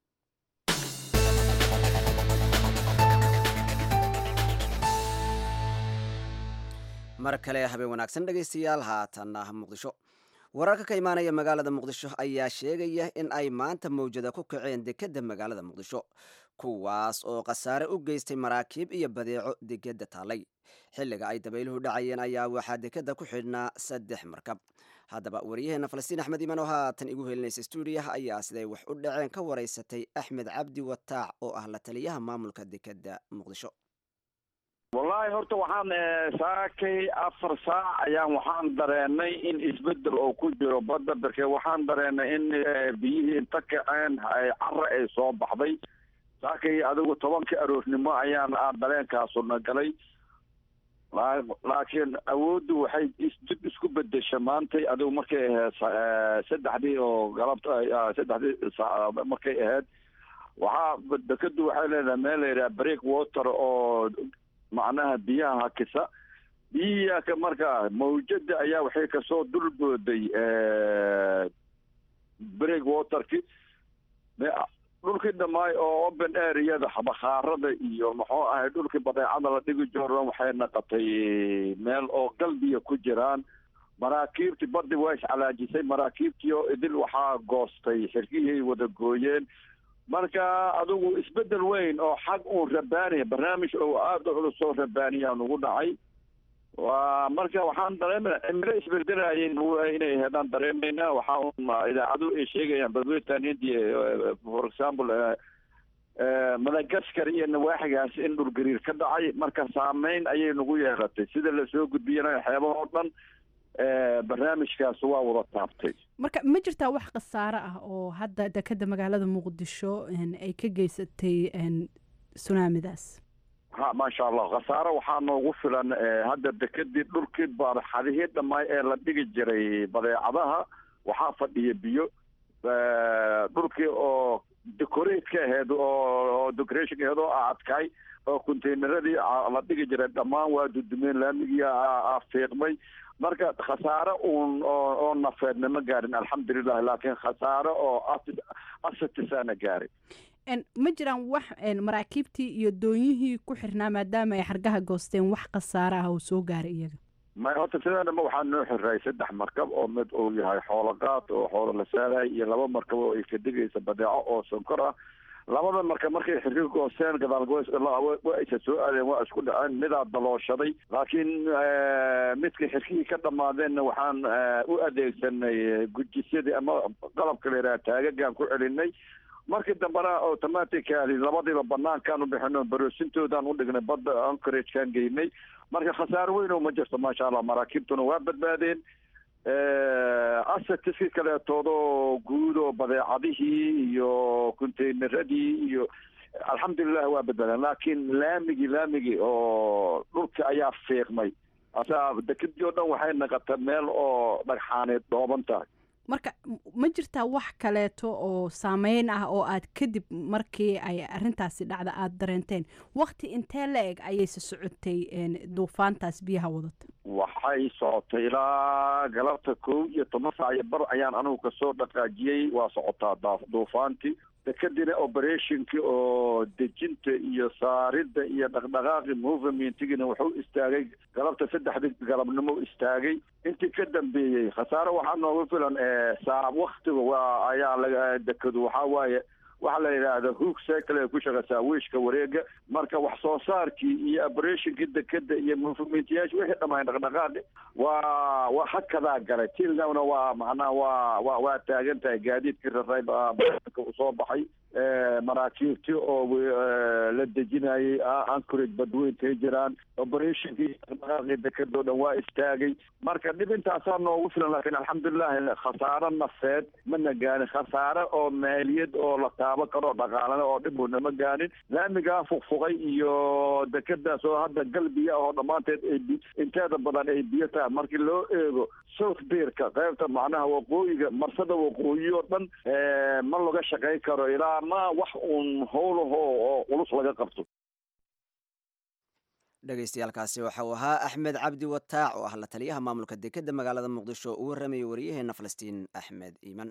mar kale habeen wanaagsan dhegaystayaal haatanna muqdisho wararka ka imaanaya magaalada muqdisho ayaa sheegaya in ay maanta mawjada ku kaceen dekedda magaalada muqdisho kuwaas oo khasaare u geystay maraakiib iyo badeeco dekeda taallay xilliga ay dabayluhu dhacayeen ayaa waxaa dekedda ku xidhnaa saddex markab haddaba waryaheena falastiin axmed iman oo haatan igu helinaysa stuudiyaha ayaa siday wax u dhaceen ka waraysatay axmed cabdi wataac oo ah la taliyaha maamulka dekedda muqdisho wallaahi horta waxaan saakay afar saac ayaan waxaan dareenay in isbedel oo ku jiro badda darke waxaan dareenay in biyihii inta kaceen cara ay soo baxday saakay adigu tobanka aroornimo ayaan dareenkaasuna galay laakiin awooddu waxay dib isku bedesha maantay adigu markay ahayd saddexdii oo galabta saddexdii saac markay ahayd waxaa dekadu waxay leedahay meel la yidhaha break water oo macnaha biyaha hakisa biyihiaka markaa mawjada ayaa waxay kasoo dulbooday break waterki dhulkii dhamaay oo open areada bakhaarada iyo muxuu ahay dhulkii badeecada la dhigi jooran waxay naqatay meel oo galbiya ku jiraan maraakiibtii baddi waa iscalaajisay maraakiibtii oo idil waxaa goostay xirkihii wada gooyeen marka adigu isbedel weyn oo xag uun rabaaniya barnaamij oo aada u culus oo rabaaniya nugu dhacay waa marka waxaan dareemana cimilo isbedelayeen inay heedaan dareemayna waxaa un idaacadu ay sheegayaan badweyntan india for example madagaskar iyo nawaaxigaas in dhulgariir ka dhacay marka saameyn ayay nagu yeelatay sida lasoo gudbiyana xeebahoo dhan barnaamijkaas waa wada taabtay marka ma jirtaa wax khasaare ah oo hadda dekeda magaalada muqdisho ay ka geysatay sunaamidaas ha maasha allah khasaare waxaa noogu filan hadda dekedii dhulkii barxadihii dhammaay ee la dhigi jiray badeecadaha waxaa fadhiya biyo dhulkii oo decoratka aheyd oo decoration aheyd oo adkay oo containeradii la dhigi jiray dhammaan waa dudumeen laamigii fiiqmay marka khasaare uun oo nafeedna ma gaarin alxamdulilah laakiin khasaare oo asatisaana gaaray ma jiraan wax maraakiibtii iyo doonyihii ku xirnaa maadaama ay xargaha goosteen wax khasaare ah oo soo gaaray iyaga may horta sidaanama waxaa noo xirray saddex markab oo mid uu yahay xoolo qaad oo xoolo la saarahay iyo laba markab oo ay ka digaysa badeeco oo sonkor ah labada marka markay xirka goosteen gadaalgowa aysa soo aadeen waa isku dhaceen midaa dalooshaday laakiin midka xirkihii ka dhammaadeenna waxaan u adeegsanay gujisyadii ama qalabka la yidhaha taagagaan ku celinay markii dambena automatically labadiiba banaankaan u bixino baroosintoodan u dhignay badda ancoragekaan geynay marka khasaare weyn oo ma jirto maasha allah maraakiibtuna waa badbaadeen asetiskii kaleetoodoo guud oo badeecadihii iyo containeradii iyo alxamdulilah waa badbaadeen laakiin laamigii laamigii oo dhulka ayaa fiiqmay asaa dekedii oo dhan waxay naqata meel oo dhagxaaneed dhooban tahay marka ma jirtaa wax kaleeto oo saameyn ah oo aad kadib markii ay arintaasi dhacda aada dareenteen wakti intee la eg ayayse socotay duufaantaas biyaha wadata waxay socotay ilaa galabta kow iyo toban saac iyo bar ayaan anigu kasoo dhaqaajiyey waa socotaa duufaantii dekadina operationki oo dejinta iyo saaridda iyo dhaqdhaqaaqi movementigina wuxuu istaagay galabta saddexdii galabnimo istaagay intii ka dambeeyey khasaare waxaa noogu filan saa waktiga waa ayaa laga dekadu waxaa waaye waxaa la yidhaahda hoog cycle ay ku shaqeysaa wiishka wareega marka wax soo saarkii iyo operationkii dekeda iyo movementyaasha wixii dhammaan dhaqdhaqaaqi waa waa hakadaa galay tilnawna waa macnaha waa wa waa taagan tahay gaadiidkii raray usoo baxay maraakiibtii oo la dejinayay ancorage badweyntay jiraan operationkii dhaqdhaqaaqii dekadoo dhan waa istaagay marka dhib intaasaa noogu filan laakiin alxamdulilah khasaare nafeed mana gaanin khasaare oo maaliyad oo la taaban karo dhaqaalana oo dhib nama gaanin laamigaa fuqfuqay iyo dekadaas oo hadda galbiya oo dhammaanteed ay inteeda badan ay biyo tahay markii loo eego south beerka qaybta macnaha waqooyiga marsada waqooyi oo dhan ma laga shaqayn karo ilaa ma wax uun howlaho oo culus laga qabto dhegaystayaaalkaasi waxa uu ahaa axmed cabdi wataac oo ah la taliyaha maamulka dekeda magaalada muqdisho uu warramayay waryaheena falastiin axmed iiman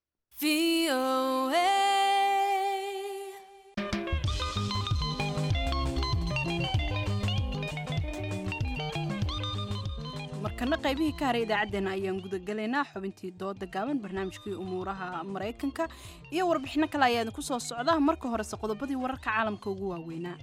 markana qaybihii ka haray idaacaddeenna ayaan gudagelaynaa xubintii dooda gaaban barnaamijkii umuuraha maraykanka iyo warbixino kale ayaa idinku soo socda marka horese qodobadii wararka caalamka ugu waaweynaa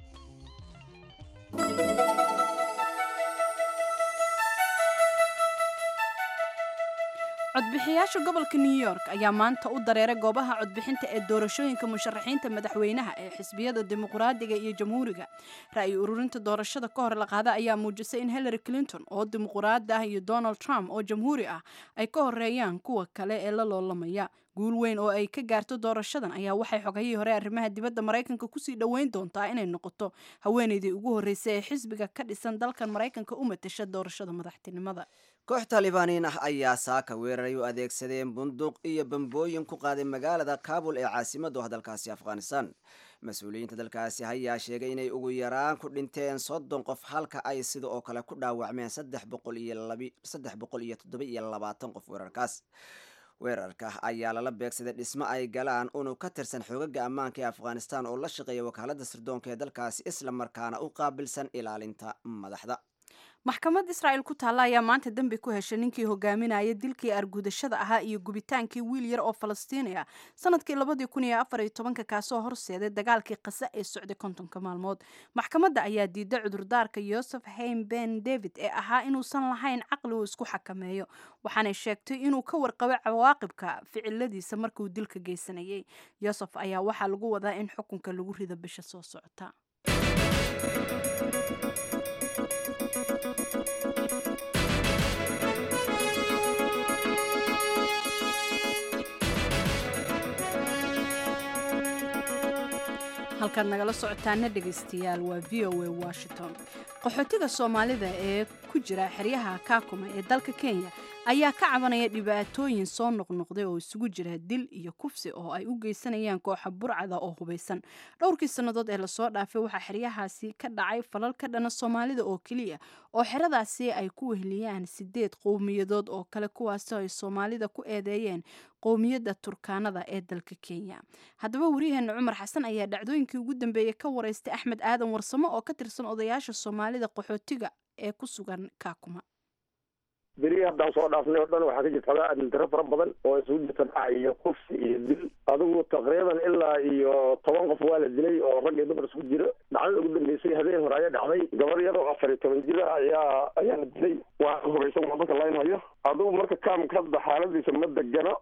codbixiyaasha gobolka new york ayaa maanta u dareeray goobaha codbixinta ee doorashooyinka musharaxiinta madaxweynaha ee xisbiyada dimuqraadiga iyo jamhuuriga ra'yi ururinta doorashada ka hor la qaada ayaa muujisay in hillary clinton oo dimuqraadi ah iyo donald trump oo jamhuuri ah ay ka horeeyaan kuwa kale ee la loolamaya guul weyn oo ay ka gaarto doorashadan ayaa waxay xogayihii hore arrimaha dibadda maraykanka kusii dhoweyn doontaa inay noqoto haweeneydii ugu horreysay ee xisbiga ka dhisan dalkan maraykanka u matasha doorashada madaxtinimada koox taalibaaniin ah ayaa saaka weeraray u adeegsadeen bunduuq iyo bambooyin ku qaaday magaalada kabul ee caasimadu ah dalkaasi afghanistan mas-uuliyiinta dalkaasi ayaa sheegay inay ugu yaraan ku dhinteen soddon qof halka ay sida oo kale ku dhaawacmeen saddex boqol iyo toddoba iyo labaatan qof weerarkaas weerarka ayaa lala beegsaday dhismo ay galaan unug ka tirsan xoogaga ammaanka ee afghanistan oo la shaqeeya wakaalada sirdoonka ee dalkaasi isla markaana u qaabilsan ilaalinta madaxda maxkamad israa'il ku taalla ayaa maanta dembi ku heshay ninkii hogaaminaya dilkii argudashada ahaa iyo gubitaankii wiil yar oo falastiini ah sanadkii labadii kun iyo afar iyo tobanka kaasoo horseeday dagaalkii qase ee socday kontonka maalmood maxkamadda ayaa diiday cudurdaarka yosef haim ben david ee ahaa inuusan lahayn caqli uu isku xakameeyo waxaanay sheegtay inuu ka warqabo cawaaqibka ficiladiisa markiuu dilka geysanayay yosef ayaa waxaa lagu wadaa in xukunka lagu rido bisha soo socota halkaad nagala socotaana dhegaystayaal waa v o a washington qaxootiga soomaalida ee ku jira xeryaha kaakuma ee dalka kenya ayaa ka cabanaya dhibaatooyin soo noqnoqday oo isugu jira dil iyo kufsi oo ay u geysanayaan kooxa burcada oo hubaysan dhowrkii sannadood ee lasoo dhaafay waxaa xeryahaasi ka dhacay falal ka dhana soomaalida oo keliya oo xeradaasi ay ku weheliyaan sideed qowmiyadood oo kale kuwaasoo ay soomaalida ku eedeeyeen qowmiyadda turkaanada ee dalka kenya haddaba waryaheena cumar xasan ayaa dhacdooyinkii ugu dambeeyey ka wareystay axmed aadan warsamo oo ka tirsan odayaasha soomaalida qaxootiga ee ku sugan kaakuma berihii haddaan soo dhaafnay oo dhan waxaa ka jirta xogaa adildaro fara badan oo isugu jirta dhac iyo kufsi iyo dil adigu taqriiban ilaa iyo toban qof waa la dilay oo rag iyo dumar isku jiro dhacdada ugu dambeysay habeen hore ayaa dhacday gabar yar oo afar iyo toban jira ayaa ayaa la dilay waa hubaysan waa dadka laynhayo adigu marka kaamka hadda xaaladiisa ma degano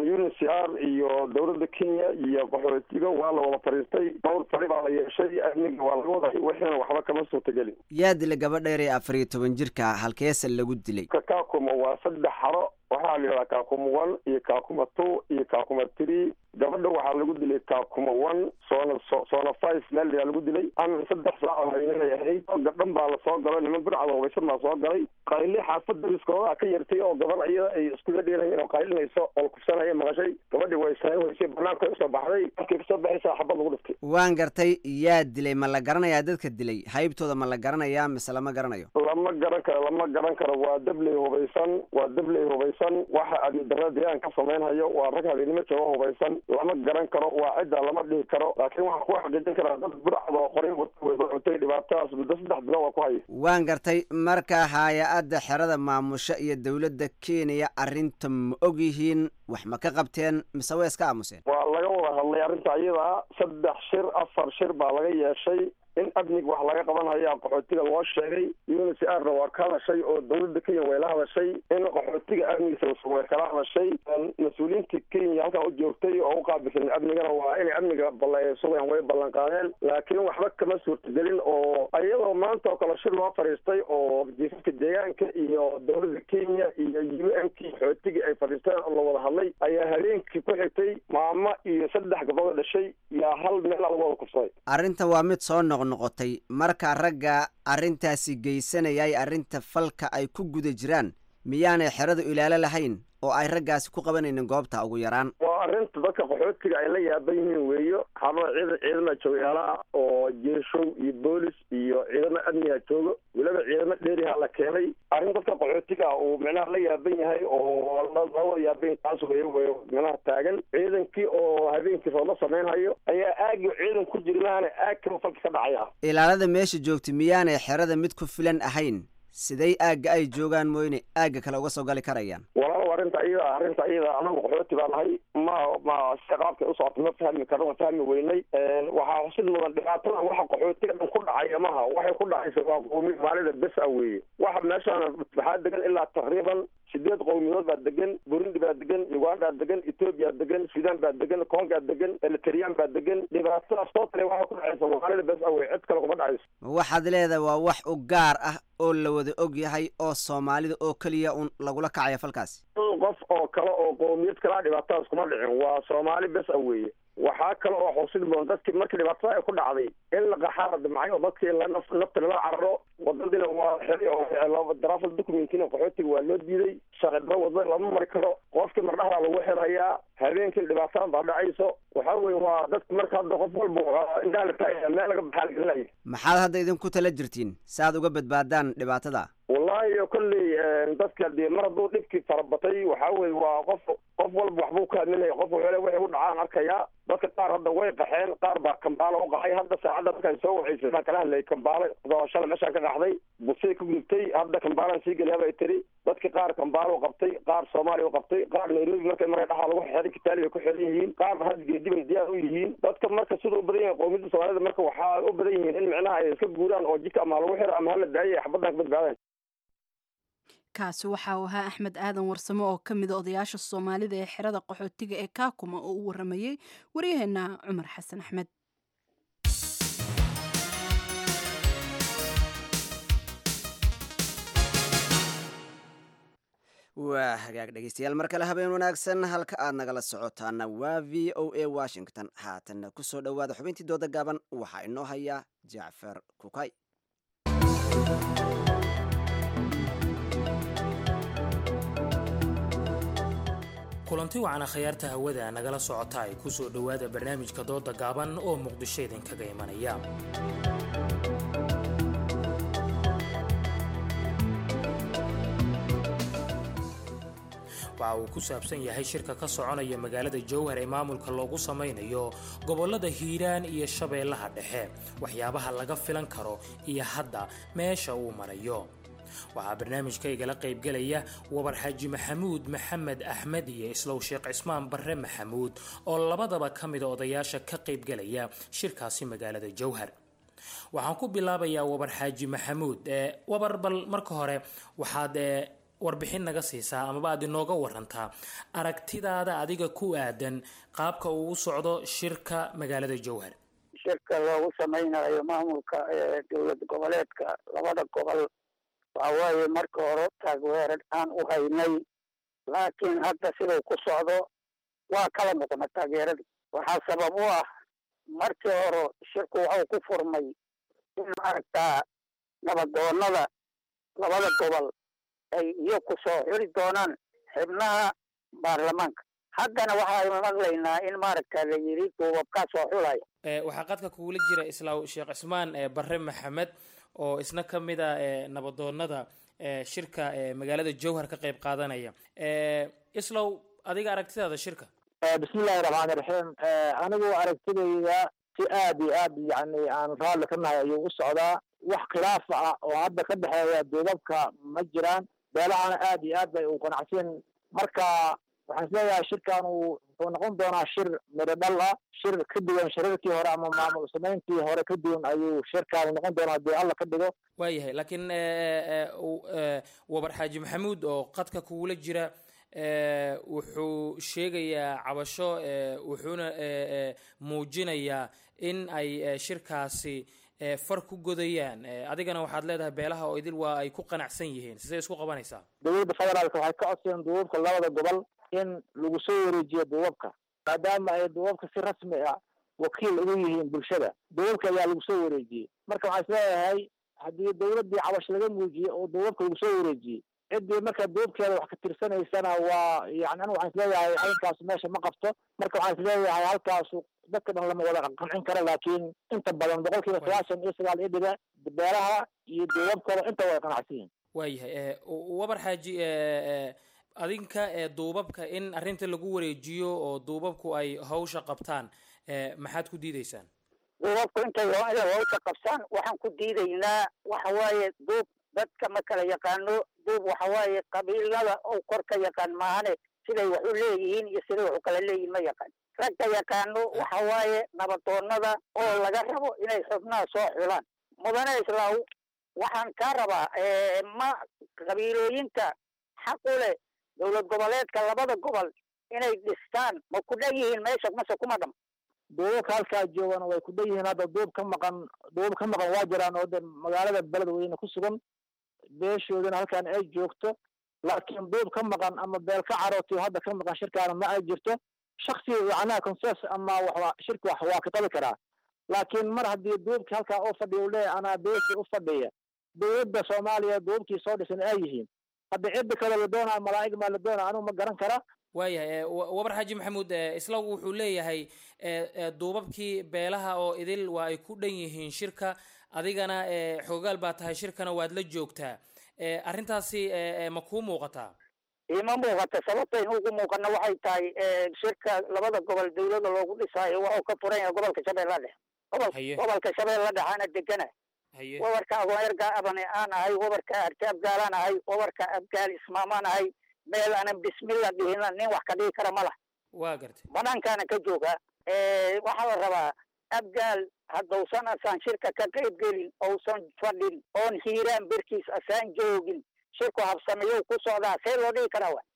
unicr iyo dowladda kenya iyo qaxootiga waa la wada fariistay dhowr fari baa la yeeshay amniga waa laga waday wixiina waxba kama suurtagelin yaa dilay gabadha yar ee afar iyo toban jirka halkeese lagu dilay kakuma waa saddex xaro waxaa la yidhahdaa kaakuma one iyo kaakuma two iyo kaakuma three gabadha waxaa lagu dilay kaakuma one soona soona five meel ayaa lagu dilay ama saddex saac oo haynanay ahayd gabdhan baa lasoo galay niman burcada hubaysan baa soo galay qayli xaafad dariskooda ka yartay oo gabar iyada ay iskula dheelayeen oo qaylinayso oo la kufsanaya maqashay gabadhii way sayn weysay banaanka usoo baxday markay kasoo baxaysaa xabad lagu dhiftay waan gartay yaa dilay ma la garanayaa dadka dilay haybtooda ma la garanayaa mise lama garanayo lama garan karo lama garan karo waa dabley hubaysan waa dabley hubaysan waxa adidara deegaan ka samaynhayo waa rag habeenimo jooga hubaysan lama garan karo waa cidda lama dhihi karo laakiin waxaan ku xaqiijin karaa dad burcada oo qoray watay dhibaatadaas muddo saddex bilo waa ku haya waan gartay marka hay-adda xerada maamusho iyo dowladda kenya arrinta ma og yihiin wax ma ka qabteen mise way iska aamuseen waa laga wada hadlay arrinta iyadaa saddex shir afar shir baa laga yeeshay in amniga wax laga qabanhaya qaxootiga loo sheegay unicrna waa ka hadashay oo dowladda kenya way la hadashay in qaxootiga amnigiisa way kala hadashay mas-uuliyiinta kenya halkan u joogtay oo u qaabilsan amnigana waa inay amniga sugan way ballan qaadeen laakiin waxba kama suurtagelin oo iyadoo maanta oo kale shir loo fadhiistay oo jiifafka deegaanka iyo dowladda kenya iyo u n k qaxootiga ay fadhiisteen oo la wada hadlay ayaa habeenkii ku xigtay maamo iyo saddex gabdhood dhashay yaa hal meel lagu wada kufsaday arrinta waa mid soo noq noqotay marka ragga arrintaasi geysanayay arrinta falka ay ku guda jiraan miyaanay xeradu ilaalo lahayn oo ay raggaasi ku qabanaynin goobta ugu yaraan waa arrinta dadka qaxootiga ay la yaaban yihiin weeyo xarada ciidan ciidama joogayaala ah oo jeeshow iyo boolis iyo ciidamo amniga joogo weliba ciidamo dheeriha la keenay arrin dadka qaxootiga uu micnaha la yaaban yahay oo lawada yaaban taas wey wey micnaha taagan ciidankii oo habeenkii roodla samaynhayo ayaa aagi ciidan ku jirnaana aag kaba falka ka dhacaya ilaalada meesha joogta miyaanay xerada mid ku filan ahayn siday aagga ay joogaan mooyne aagga kale uga soo gali karayaan walaalow arrinta iyada arrinta iyada anagu qaxooti baa nahay ma ma si qaabkay u socota ma fahmi karno ma fahmi weynay waxaa xusid mudan dhibaatada waxa qaxootiga dhan ku dhacaya maha waxay ku dhacaysa waa qoomi maalida bes a weeye waxa meeshaan waxaa degan ilaa taqriiban sideed qowmiyadood baa degan burundi baa degan uganda degan etoobiya degan sudan baa degan konga degan eritreyaan baa degan dhibaatadaas soo tale waxay ku dhacaysa maalida bes a weye cid kale kuma dhacayso waxaad leedahay waa wax u gaar ah oo la wada og yahay oo soomaalida oo keliya un lagula kacaya falkaasi qof oo kale oo qowmiyad kalaa dhibaatadaas kuma dhicin waa soomaali bes a weeye waxaa kale oo xusid mudan dadkii markii dhibaatada ay ku dhacday in la qaxaa la damcay oo dadkii nafta lala cararo wadadina waa xeri oo darafal documentina qaxootiga waa loo diiday shaqidaro wadada lama mari karo qofkii mardhaxdaa lagu xirayaa habeenkii dhibaatada baa dhacayso waxaa weye waa dadka marka hadda qof walba indhaha la taagaya meel laga baxaa lagelinaya maxaad hadda idinku tala jirtiin si aad uga badbaadaan dhibaatada wallahi kolley dadka dee mar hadduu dhibkii farabatay waxaa weye waa qof qof walba waxbuu ka hadlinaya qof wuxuu waxay u dhacaan arkayaa dadka qaar hadda way qaxeen qaar baa kambaalo u qaxay hadda saacadda markaan soo wacaysay baan kala hadlayay kambaalo shalay meeshaan ka dhaxday busay ku gudubtay hadda kambaalaan sii geliya bay tiri dadki qaar kambaalo u qabtay qaar soomaaliya u qabtay qaar nairobi markay markay dhaxaa lagu xiray kitaali bay ku xiran yihiin qaarna hadda geedi bay diyaar u yihiin dadka marka siduu u badan yahay qowmiyadda soomaalida marka waxaa u badan yihiin in micnaha ay iska guuraan oo jidka ama lagu xiro ama hala daayay xabaddan ka badbaadaan kaasi waxa uu ahaa axmed aadan warsamo oo ka mida odayaasha soomaalida ee xerada qaxootiga ee kaakuma oo u waramayey waryaheena cumar xasan axmed waa hagaag dhegeystayaal mar kale habeen wanaagsan halka aad nagala socotaana waa v o a washington haatanna ku soo dhowaada xubintii dooda gaaban waxaa inoo haya jacfar kukay kulanti wacana khayaarta hawada nagala socota ay ku soo dhowaada barnaamijka dooda gaaban oo muqdisho idinkaga imanaya waxa uu ku saabsan yahay shirka ka soconaya magaalada jowhar ee maamulka loogu samaynayo gobollada hiiraan iyo shabeellaha dhexe waxyaabaha laga filan karo iyo hadda meesha uu marayo waxaa barnaamijka igala qaybgelaya wabar xaaji maxamuud maxamed axmed iyo islow sheekh cismaan barre maxamuud oo labadaba ka mida odayaasha ka qaybgelaya shirkaasi magaalada jowhar waxaan ku bilaabayaa wabar xaaji maxamuud wabar bal marka hore waxaad warbixin naga siisaa amaba aad inooga warantaa aragtidaada adiga ku aadan qaabka uu u socdo shirka magaalada jowhar shirka loogu samaynayo maamulka dowlad goboleedka labada gobol waxa waaye marka hore taageerar aan u haynay laakiin hadda siduu ku socdo waa kala noqona taageerada waxaa sabab u ah markii hore shirku waxuu ku furmay in maaragtaa nabadoonada labada gobol ay iyo ku soo xiri doonaan xibnaha baarlamaanka haddana waxaaynu maqlaynaa in maaragta la yidhi duubabkaa soo xulaya waxaa qadka kugula jira islaaw sheekh cismaan barre maxamed oo isna ka mid a nabadoonada shirka magaalada jowhar ka qayb qaadanaya islow adiga aragtidaada shirka bismillahi raxmaani raxiim anigu aragtidayda si aad iyo aad yani aan raalli ka nahay ayuu u socdaa wax khilaafa ah oo hadda ka dhexeeya duubabka ma jiraan beelahana aad iyo aad bay u qanacsan marka waxaan isleeyahay shirkan uu wuxuu noqon doonaa shir midho dhal ah shir ka duwan shirarkii hore ama maamul samayntii hore ka duwan ayuu shirkaanu noqon doonaa haddii alla ka dhigo waayahay laakiin wabar xaaji maxamuud oo qadka kugula jira wuxuu sheegayaa cabasho wuxuuna muujinayaa in ay shirkaasi far ku godayaan adigana waxaad leedahay beelaha oo idil waa ay ku qanacsan yihiin sidee isku qabanaysaa dowladda federaalka waxay ka codsadeen duubabka labada gobol in lagu soo wareejiyo duubabka maadaama ay duubabka si rasmi ah wakiil ugu yihiin bulshada duubabka ayaa lagu soo wareejiyey marka waxaan isleeyahay haddii dowladdii cabash laga muujiyey oo duubabka lagu soo wareejiyey ciddii marka duubkeeda wax ka tirsanaysana waa yani anigu waxaan isleeyahay aynkaas meesha ma qabto marka waxaan isleeyahay halkaasu dadka dhan lama wada qancin karo laakiin inta badan boqol kiiba sagaashan iyo sagaal iyo dhibe beelaha iyo duubabkooda inta way qanacsan yihin waayahay wabar xaaji adinka duubabka in arrinta lagu wareejiyo oo duubabku ay hawsha qabtaan maxaad ku diideysaan duubabku intay inay hawsha qabsaan waxaan ku diidaynaa waxa waaye duub dadka ma kala yaqaano duub waxa waaye qabiilada oo kor ka yaqaan maahane siday wax u leeyihiin iyo siday wax u kala leeyihiin ma yaqaan ragka yaqaano waxa waaye nabadoonada oo laga rabo inay xubnaha soo xulaan mudane islaaw waxaan kaa rabaa ma qabiilooyinka xaq u leh dowlad goboleedka labada gobol inay dhistaan ma ku dhan yihiin meesha mase kuma dham duubabka halkaa joogana way ku dhan yihiin hadda duub ka maqan duub ka maqan waa jiraan oo de magaalada beledweyne ku sugan beeshoodana halkaan ay joogto laakiin duub ka maqan ama beel ka carootiyo hadda ka maqan shirkaana ma ay jirto shaksi macnaha conses ama waxba shirka wax waa ka qabi karaa laakiin mar haddii duubkii halkaa u fadhiya u leeyahay anaa beeshii u fadhiya dowladda soomaaliya duubkii soo dhisan ay yihiin hadda cidda kale la doonaa malaa'ig maa la doonaa anigu ma garan kara waayahay wabar xaaji maxamuud islagu wuxuu leeyahay duubabkii beelaha oo idil waa ay ku dhan yihiin shirka adigana xoogaal baa tahay shirkana waad la joogtaa arrintaasi ma kuu muuqataa ima muuqata sababta in ugu muuqana waxay tahay shirka labada gobol dowlada loogu dhisaayo waxuu ka furan yahay gobolka shabeella dhexe gobol gobolka shabeella dhexaana degana wabarka agoonyarga abane aan ahay wabarka arte abgaalaan ahay wabarka abgaal ismaamaan ahay meel aanan bismillah dhihina nin wax ka dhigi kara ma lah waa gartay banaankaana ka jooga waxaa la rabaa abgaal haddausan asaan shirka ka qayb gelin ousan fadhin oon hiiraan berkiis asaan joogin shirku habsameeyo ku socdaa see loo dhigi karaa wa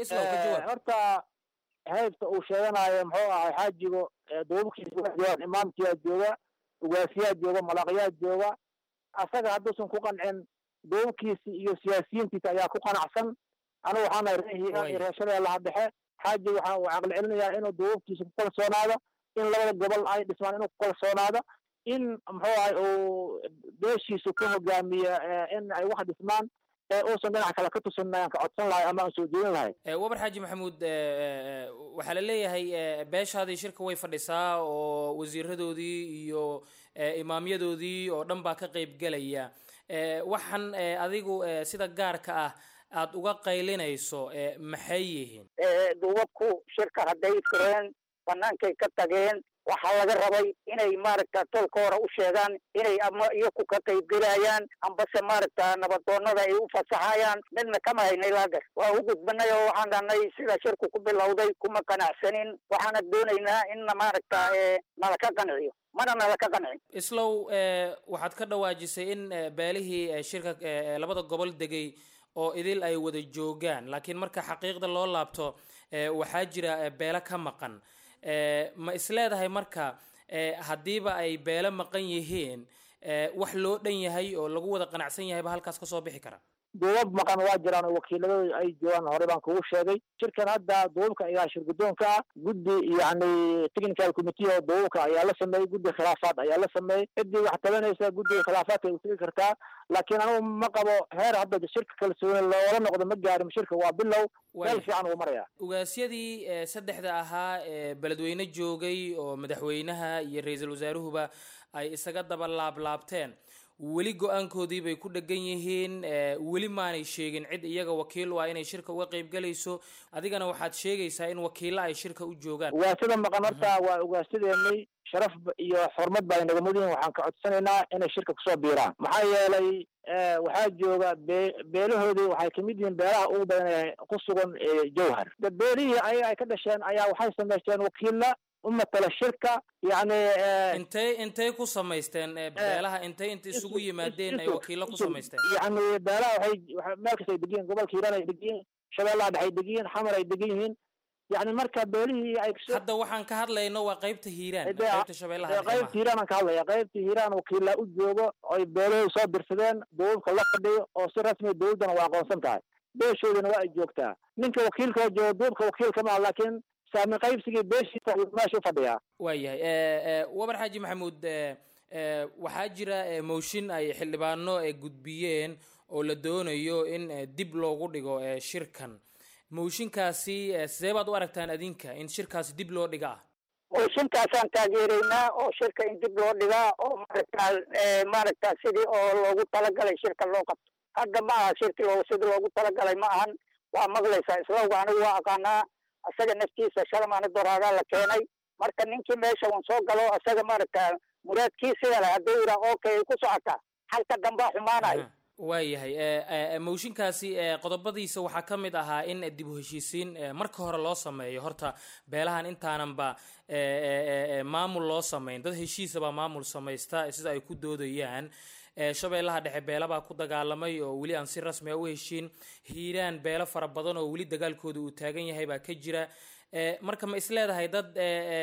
horta haybta uu sheeganayo muxuu ahay xaajigo duubabkiisa waa joogaan imaamkiyaa jooga ugaasiyaa jooga malaqyaa jooga asaga hadduusan ku qancin duubabkiisi iyo siyaasiyiintiisa ayaa ku qanacsan anigu waxaan nahay reer hiiraan iyo reer shabeellaha dhexe xaaji waxaan uu caqli celinayaa inuu duubabkiisa ku kalsoonaado in labada gobol ay dhismaan inuu ku kalsoonaado in muxuu ahay uu beeshiisu ka hogaamiyo in ay wax dhismaan uusan dhinac kale ka tusin ayaan ka codsan lahay ama aan soo jeedin lahay wabar xaaji maxamuud waxaa la leeyahay beeshaadii shirka way fadhisaa oo wasiiradoodii iyo imaamyadoodii oo dhan baa ka qayb gelaya waxaan adigu sida gaarka ah aada uga qaylinayso maxay yihiin duubabku shirka hadday fureen banaankay ka tageen waxaa laga rabay inay maaragta tolka hore u sheegaan inay ama iyaku ka qaybgelayaan ambase maaragta nabadoonada ay u fasaxayaan midna kama haynay laagar waa u gudbanay oo waxaan dhahnay sida shirku ku bilowday kuma qanacsanin waxaana doonaynaa inna maaragta nala ka qanciyo mana nala ka qancin islow waxaad ka dhawaajisay in beelihii shirka labada gobol degay oo idil ay wada joogaan laakiin marka xaqiiqda loo laabto waxaa jira beelo ka maqan ma isleedahay marka haddiiba ay beelo maqan yihiin wax loo dhan yahay oo lagu wada qanacsan yahayba halkaas kasoo bixi kara duubab maqan waa jiraan oo wakiiladooda ay joogaan hore baan kugu sheegay shirkan hadda duubabka ayaa shir guddoonka ah guddi yacni technical committee oo duubabka ayaa la sameeyey guddi khilaafaad ayaa la sameeyey ciddii wax tabanaysa guddiga khilaafaadka ay utegi kartaa laakiin anigu ma qabo heer hadda shirka kalsooni loola noqdo ma gaarin shirka waa bilow meel fiican uu maraya ugaasyadii saddexda ahaa ee beledweyne joogay oo madaxweynaha iyo ra-iisul wasaaruhuba ay isaga daba laablaabteen weli go-aankoodii bay ku dhegan yihiin weli maanay sheegin cid iyaga wakiil u ah inay shirka uga qayb galayso adigana waxaad sheegaysaa in wakiilla ay shirka u joogaan ugaasada maqan horta waa ugaasyadeennay sharaf iyo xurmad baa inaga mudan waxaan ka codsanaynaa inay shirka kusoo biiraan maxaa yeelay waxaa jooga be beelahoodii waxay kamid yihiin beelaha ugu badan ee ku sugan jowhar de beelihii ayaga ay ka dhasheen ayaa waxay samaysteen wakiilla u matala shirka yacni intay intay ku samaysteen beelaha intay inta isugu yimaadeen ay wakiilo ku samaysteen yacni beelaha waxay waxa meel kasta ay degan yihiin gobolka hiiraan ay degan yihiin shabeellaha dhexe ay degan yihiin xamar ay degan yihiin yacni marka beelihii ay hadda waxaan ka hadlayno waa qaybta hiiraan qaybta shabeellaha dhexe qaybta hiiraan aan ka hadlaya qaybta hiiraan wakiila u joogo oy beelahooda soo dirsadeen duubabka la fadhiyo oo si rasmi dowladdana waa aqoonsan tahay beeshoodana waa ay joogtaa ninka wakiilka joogo duubka wakiilka maa laakiin saami qaybsigii beeshiisa meesha u fadhiyaa waayahay wabar xaaji maxamuud waxaa jira mooshin ay xildhibaano gudbiyeen oo la doonayo in dib loogu dhigo shirkan mooshinkaasi sidee baad u aragtaan adinka in shirkaasi dib loo dhiga ah mooshinkaasaan taageeraynaa oo shirka in dib loo dhigaa oo maaragta maaragta sidii oo loogu talagalay shirka loo qabto hadda ma aha shirki loo sidii loogu talagalay ma ahan waa maqlaysaa islawga anigu waa aqaanaa asaga naftiisa shalmaana doraadaa la keenay marka ninkii meesha uun soo galo asaga maaragta muraadkii sida leh hadduu yidhaa okay ay ku socotaa halka dambaa xumaanayo waayahay mooshinkaasi qodobadiisa waxaa ka mid ahaa in dib u heshiisiin marka hore loo sameeyo horta beelahan intaananba maamul loo samayn dad heshiisabaa maamul samaysta sida ay ku doodayaan shabeellaha dhexe beela baa ku dagaalamay oo weli aan si rasmi a u heshiin hiiraan beelo fara badan oo weli dagaalkooda uu taagan yahay baa ka jira marka ma isleedahay dad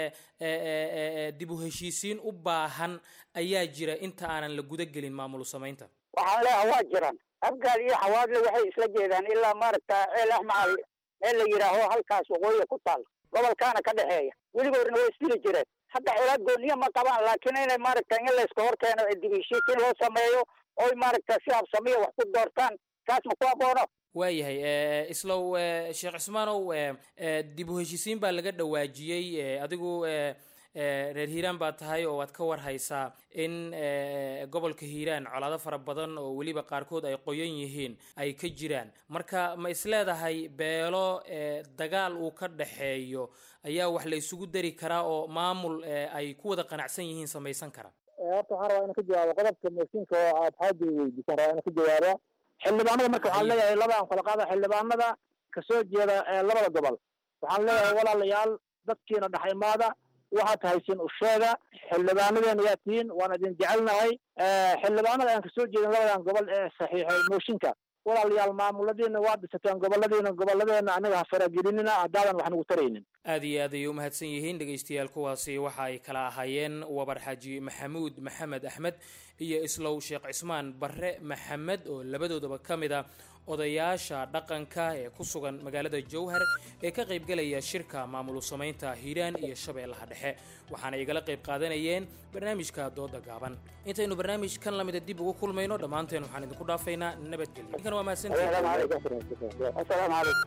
dib u heshiisiin u baahan ayaa jira inta aanan la guda gelin maamul samaynta waxaan leeyaha waa jiraan afgaal iyo xawaadle waxay isla jeedaan ilaa maaragta ceel axmacal meel la yidhaaho halkaas waqooyiga ku taal gobolkaana ka dhexeeya weligoodna way isdili jireen hadda xoolaad gooniya ma qabaan laakiin inay maaragta in layska hor keeno dib heshiisiin loo sameeyo oy maaragta si habsamiya wax ku doortaan kaas ma ku aboono waayahay islow sheekh cismaanow dib u heshiisiin baa laga dhawaajiyey adigu reer hiiraan baa tahay oo waad ka war haysaa in gobolka hiiraan colaado fara badan oo weliba qaarkood ay qoyan yihiin ay ka jiraan marka ma isleedahay beelo dagaal uu ka dhaxeeyo ayaa wax la isugu dari karaa oo maamul ay ku wada qanacsan yihiin samaysan kara horta waxaan rabaa inaan ka jawaabo qodobka mooshinka oo aad xaaji weydiisan rabaa inaan ka jawaabo xildhibaanada marka waxaan leeyahay laba aan kala qaada xildhibaanada kasoo jeeda labada gobol waxaan leeyahay walaalayaal dadkiina dhaxaymaada waxaad haysiin u sheega xildhibaanadeena yaa tihiin waan idin jecelnahay xildhibaanada aan kasoo jeedin labadan gobol ee saxiixay mooshinka walaalayaal maamuladiina waa dhisateen goboladiina gobolladeena anaga ha faragelinina haddaadan wax nagu taraynin aad iyo aad ayay u mahadsan yihiin dhegaystayaal kuwaasi waxa ay kala ahaayeen wabar xaaji maxamuud maxamed axmed iyo islow sheekh cismaan barre maxamed oo labadoodaba ka mid a odayaasha dhaqanka ee ku sugan magaalada jowhar ee ka qaybgalaya shirka maamulu samaynta hiiraan iyo shabeellaha dhexe waxaana igala qayb qaadanayeen barnaamijka dooda gaaban intaynu barnaamijkan lamida dib ugu kulmayno dhammaanteen waxaan idinku dhaafaynaa nabadgelyo ninkan waa mahadsantihiin asalaamu calaykum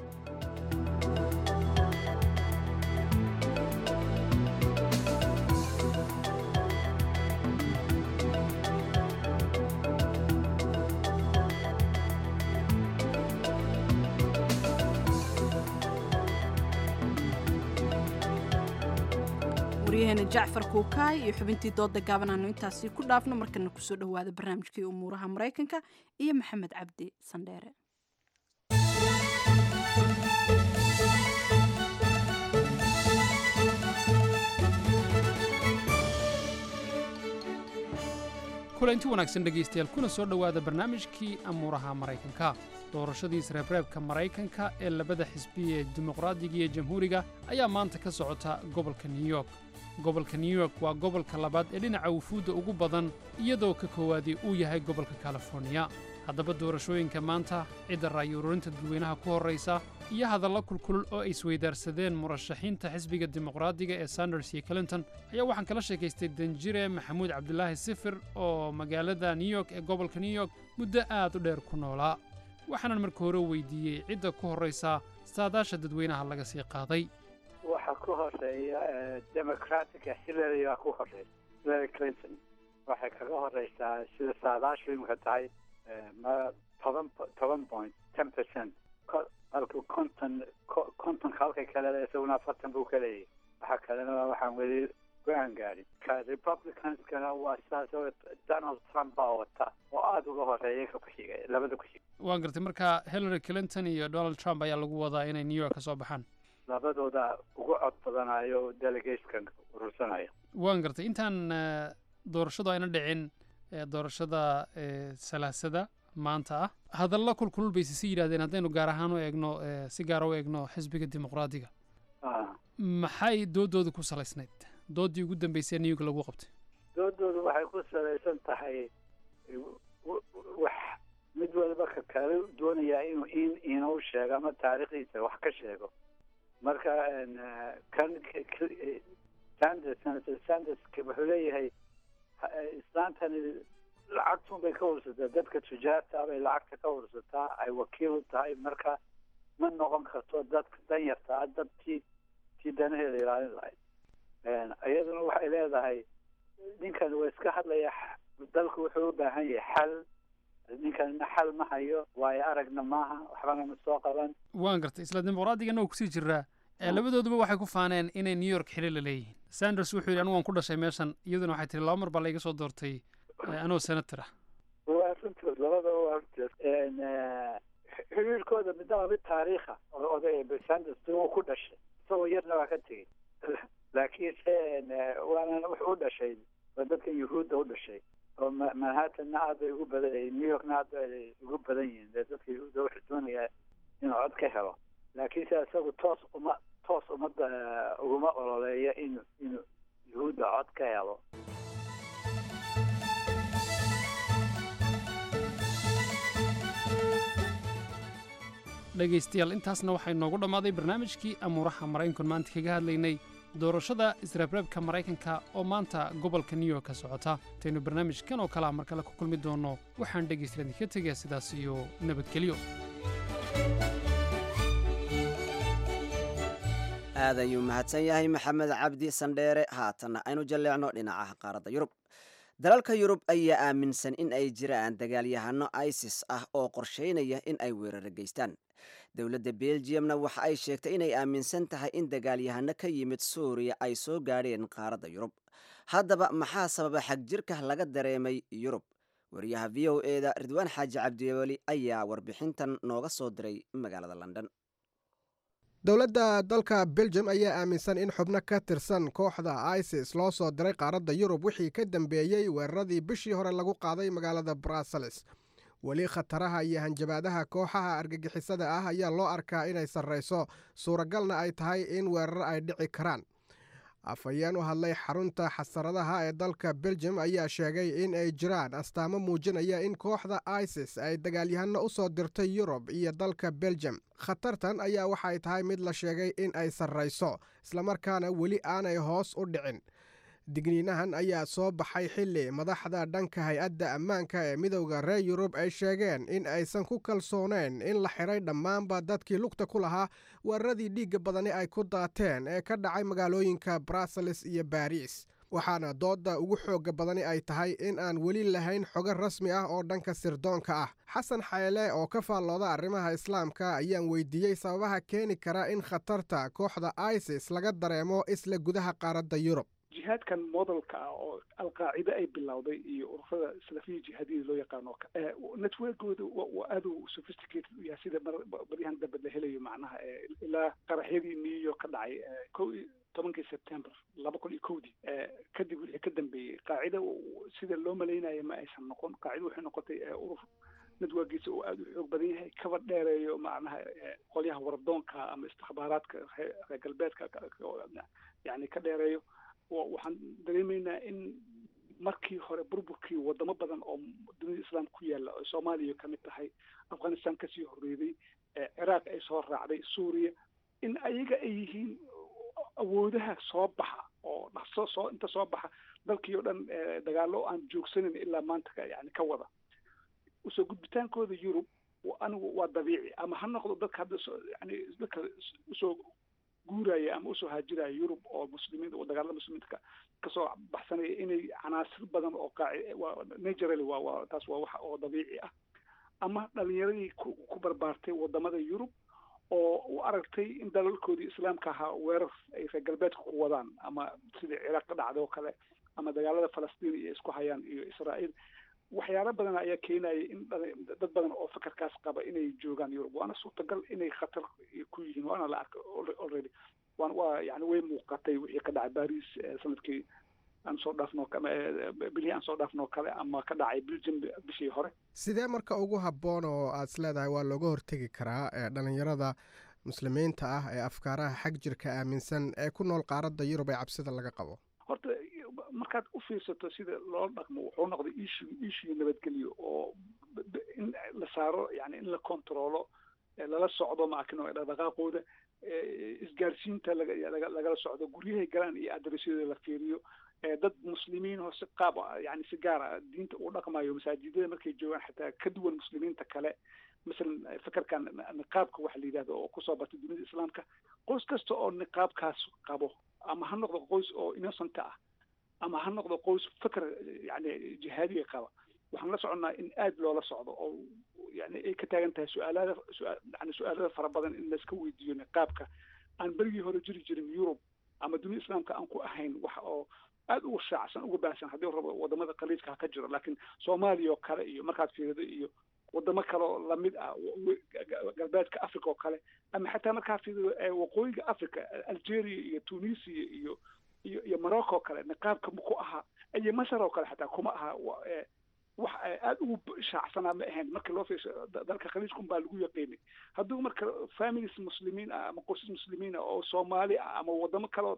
waryaheena jacfar kuukaay iyo xubintii dooda gaaban aanu intaasi ku dhaafno markana kusoo dhowaada barnaamijkii umuuraha maraykanka iyo maxamed cabdi sandheere kulanti wanaagsan dhegaystayaal kuna soo dhowaada barnaamijkii amuuraha maraykanka doorashadiis reebreebka maraykanka ee labada xisbi ee dimuqraadiga iyo jamhuuriga ayaa maanta ka socota gobolka new york gobolka new york waa gobolka labaad ee dhinaca wufuudda ugu badan iyadoo ka koowaadii uu yahay gobolka californiya haddaba doorashooyinka maanta cidda raayuururinta dadweynaha ku horraysa iyo hadalla kulkulul oo ay isweydaarsadeen murashaxiinta xisbiga dimuqraadiga ee sanders iyo clinton ayaa waxaan kala sheekaystay danjire maxamuud cabdulaahi sifir oo magaalada new york ee gobolka new york muddo aad u dheer ku noolaa waxaanan marka hore weydiiyey cidda ku horraysa saadaasha dadweynaha laga sii qaaday waxa ku horeeya democratica hillary baa ku horeysa hillary clinton waxay kaga horeysaa sida saadaashu imika tahay ma toban toban point ten percent halku konton kontonka halkay kale isaguna afartan buu ka leeyahay waxa kalena waxaan weli go-aan gaadhin ka republicanskana waa sidaas oo donald trump baa wata oo aada uga horeeya ka ku-xiga labada ku-xiga waan gartay marka hillary clinton iyo donald trump ayaa lagu wadaa inay new york ka soo baxaan labadooda ugu cod badanayo delegateskan urursanaya waan gartay intaan doorashadu ayna dhicin doorashada salaasada maanta ah hadalla kulkulul bay sisi yidhahdeen haddaynu gaar ahaan u eegno si gaara u eegno xisbiga dimuqraadiga maxay doodooda ku salaysnayd doodii ugu dambeysay new york lagu qabtay doodoodu waxay ku salaysan tahay wax mid walba ka kale doonayaa inuu in inuu sheego ama taariikhdiisa wax ka sheego marka kan sanders sanders wuxuu leeyahay islaantani lacagtun bay ka ursataa dadka tujaarta bay lacagta ka ursataa ay wakiil u tahay marka ma noqon karto dadka danyarta ah dad tii tii danaheeda ilaalin lahayd iyaduna waxay leedahay ninkan waa iska hadlaya dalku wuxuu u baahan yahay xal ninkanna xal ma hayo waayo aragna maaha waxbana ma soo qaban waan gartay isla dimuqraadiganna waa kusii jiraa labadooduba waxay ku faaneen inay new york xili la leeyihiin sanders wuxuu yidhi anigu waan ku dhashay meeshan iyaduna waxay tihi laba mar baa laiga soo doortay anoo senator ah waa runtood labadaba waa runtood xiriirkooda midnaba mid taariikha oday sanders uu ku dhashay isagoo yarna waa ka tegey laakiinse waana wuxuu u dhashay waa dadka yuhuudda u dhashay oo manhattanna aad bay ugu badan yihiin new yorkna aad bay ugu badan yihiin dee dadka yuhuudda wuxuu doonayaa inuu cod ka helo laakiinse isagu toos uma toos ummadda uguma ololeeyo inuu inuu yuhuudda cod ka helo dhegaystayaal intaasna waxay noogu dhammaaday barnaamijkii amuuraha maraykanku maanta kaga hadlaynay doorashada israabreebka maraykanka oo maanta gobolka new york ka socota intaynu barnaamijkan oo kalea mar kale ku kulmi doonno waxaan dhegaystayaal idinka tegayaa sidaas iyo nabadgelyo aad ayuu mahadsan yahay maxamed cabdi sandheere haatanna aynu jalleecno dhinacaha qaaradda yurub dalalka yurub ayaa aaminsan in ay jiraan dagaalyahano isis ah oo qorsheynaya in ay weeraro geystaan dowladda belgiumna waxa ay sheegtay inay aaminsan tahay in dagaalyahano ka yimid suuriya ay soo gaadheen qaaradda yurub haddaba maxaa sababa xagjirka laga dareemay yurub wariyaha v o eda ridwaan xaaji cabdiweli ayaa warbixintan nooga soo diray magaalada london dowladda dalka belgium ayaa aaminsan in xubno ka tirsan kooxda isis loo soo diray qaaradda yurub wixii ka dambeeyey weeraradii bishii hore lagu qaaday magaalada brussels weli khataraha iyo hanjabaadaha kooxaha argagixisada ah ayaa loo arkaa inay sarrayso suuragalna ay tahay in weerar ay dhici karaan afhayeen u hadlay xarunta xasaradaha ee dalka beljum ayaa sheegay in ay jiraan astaamo muujinaya in kooxda isis ay dagaalyahano u soo dirtay yurub iyo dalka beljum khatartan ayaa waxay tahay mid la sheegay in ay sarrayso islamarkaana weli aanay hoos u dhicin digniinahan ayaa soo baxay xilli madaxda dhanka hay-adda ammaanka ee midowda reer yurub ay sheegeen in aysan ku kalsooneyn in la xidhay dhammaanba dadkii lugta ku lahaa weeraradii dhiigga badani ay ku daateen ee ka dhacay magaalooyinka brussels iyo baariis waxaana doodda ugu xoogga badani ay tahay in aan weli lahayn xogo rasmi ah oo dhanka sirdoonka ah xasan xayle oo ka faallooda arrimaha islaamka ayaan weydiiyey sababaha keeni kara in khatarta kooxda isis laga dareemo isla gudaha qaaradda yurub jihaadkan modelka ah oo alqaacide ay bilowday iyo ururada salafiya jihaadiyada loo yaqaano networkooda waa aad u sophisticated u yahay sida baryahan dambe la helayo macnaha ilaa qaraxyadii new york ka dhacay ko iyo tobankii september laba kun iyo kowdii kadib wixii ka dambeeyey qaacida sida loo malaynayo ma aysan noqon qaacida waxay noqotay urur networkiisa uu aada u xoog badan yahay kaba dheereeyo macnaha qolyaha wardoonka ama istikbaaraadka reer galbeedka yani ka dheereeyo waxaan dareemaynaa in markii hore burburkii wadamo badan oo dunida islaamka ku yaala oo soomaaliya ka mid tahay afghanistan kasii horreeday ciraaq ay soo raacday suuriya in ayaga ay yihiin awoodaha soo baxa oo dhaqso soo inta soo baxa dalkii oo dhan dagaalo aan joogsanin ilaa maanta yani ka wada usoo gudbitaankooda yurub anigu waa dabiici ama ha noqdo dadka hadda yani dadka usoo guuraya ama usoo haajiraya yurub oo muslimiin oo dagaalada muslimiinta kasoo baxsanaya inay canaasir badan oo qaaci naturally waa waa taas waa wax oo dabiici ah ama dhalinyaradii ku ku barbaartay wadamada yurub oo u aragtay in dalalkoodii islaamka ahaa weerar ay reer galbeedka ku wadaan ama sidii ciraaq ka dhacday oo kale ama dagaalada falastiin iyo isku hayaan iyo israa'iil waxyaalo badan ayaa keenaya in dad badan oo fakarkaas qaba inay joogaan yurub waana suurtagal inay khatar ku yihiin waana la arkay already waan waa yani way muuqatay wixii ka dhacay baris sanadkii aan soo dhaafno bilihii aan soo dhaafno kale ama ka dhacay belgium bishii hore sidee marka ugu habboon oo aad is leedahay waa looga hortegi karaa dhalinyarada muslimiinta ah ee afkaaraha xag jirka aaminsan ee ku nool qaaradda yurub ee cabsida laga qabo horta markaad u fiirsato sida loola dhaqmo wuxuu noqday ishu issue nabadgelyo oo in la saaro yani in la controlo lala socdo maakin dhaqdhaqaaqooda isgaarsiinta lagala socdo guryahay galaan iyo adresyada la fiiriyo dad muslimiin oo si qaab yani si gaara diinta uu dhaqmayo masaajidada markay joogaan xataa ka duwan muslimiinta kale masalan fakarkan niqaabka waxa la yidhahdo oo kusoo batay dunida islaamka qoys kasta oo niqaabkaas qabo ama ha noqdo qoys oo innocent ah ama ha noqdo qoys fakar yani jihaadiga qaba waxaan la soconnaa in aad loola socdo oo yani ay ka taagan tahay su-aalada yani su-aalada fara badan in laiska weydiiyo niqaabka aan berigii hore jiri jirin yurub ama dunida islaamka aan ku ahayn wax oo aada uga shaacsan uga baahsan haddii rabo wadamada khaliijka ha ka jiro laakiin soomaaliya oo kale iyo markaad fiirido iyo wadamo kale oo lamid ah galbeedka africa oo kale ama xataa markaa fiirido waqooyiga africa algeria iyo tunisia iyo iyo iyo morocco oo kale niqaabka ma ku ahaa iyo masar oo kale xataa kuma aha wax aada ugu shaacsanaa ma ahayn markii loo fiirsho dalka khaliijkun baa lagu yaqiinay hadduu marka families muslimiin ah ama qoysas muslimiin ah oo soomaali ah ama wadamo kaleo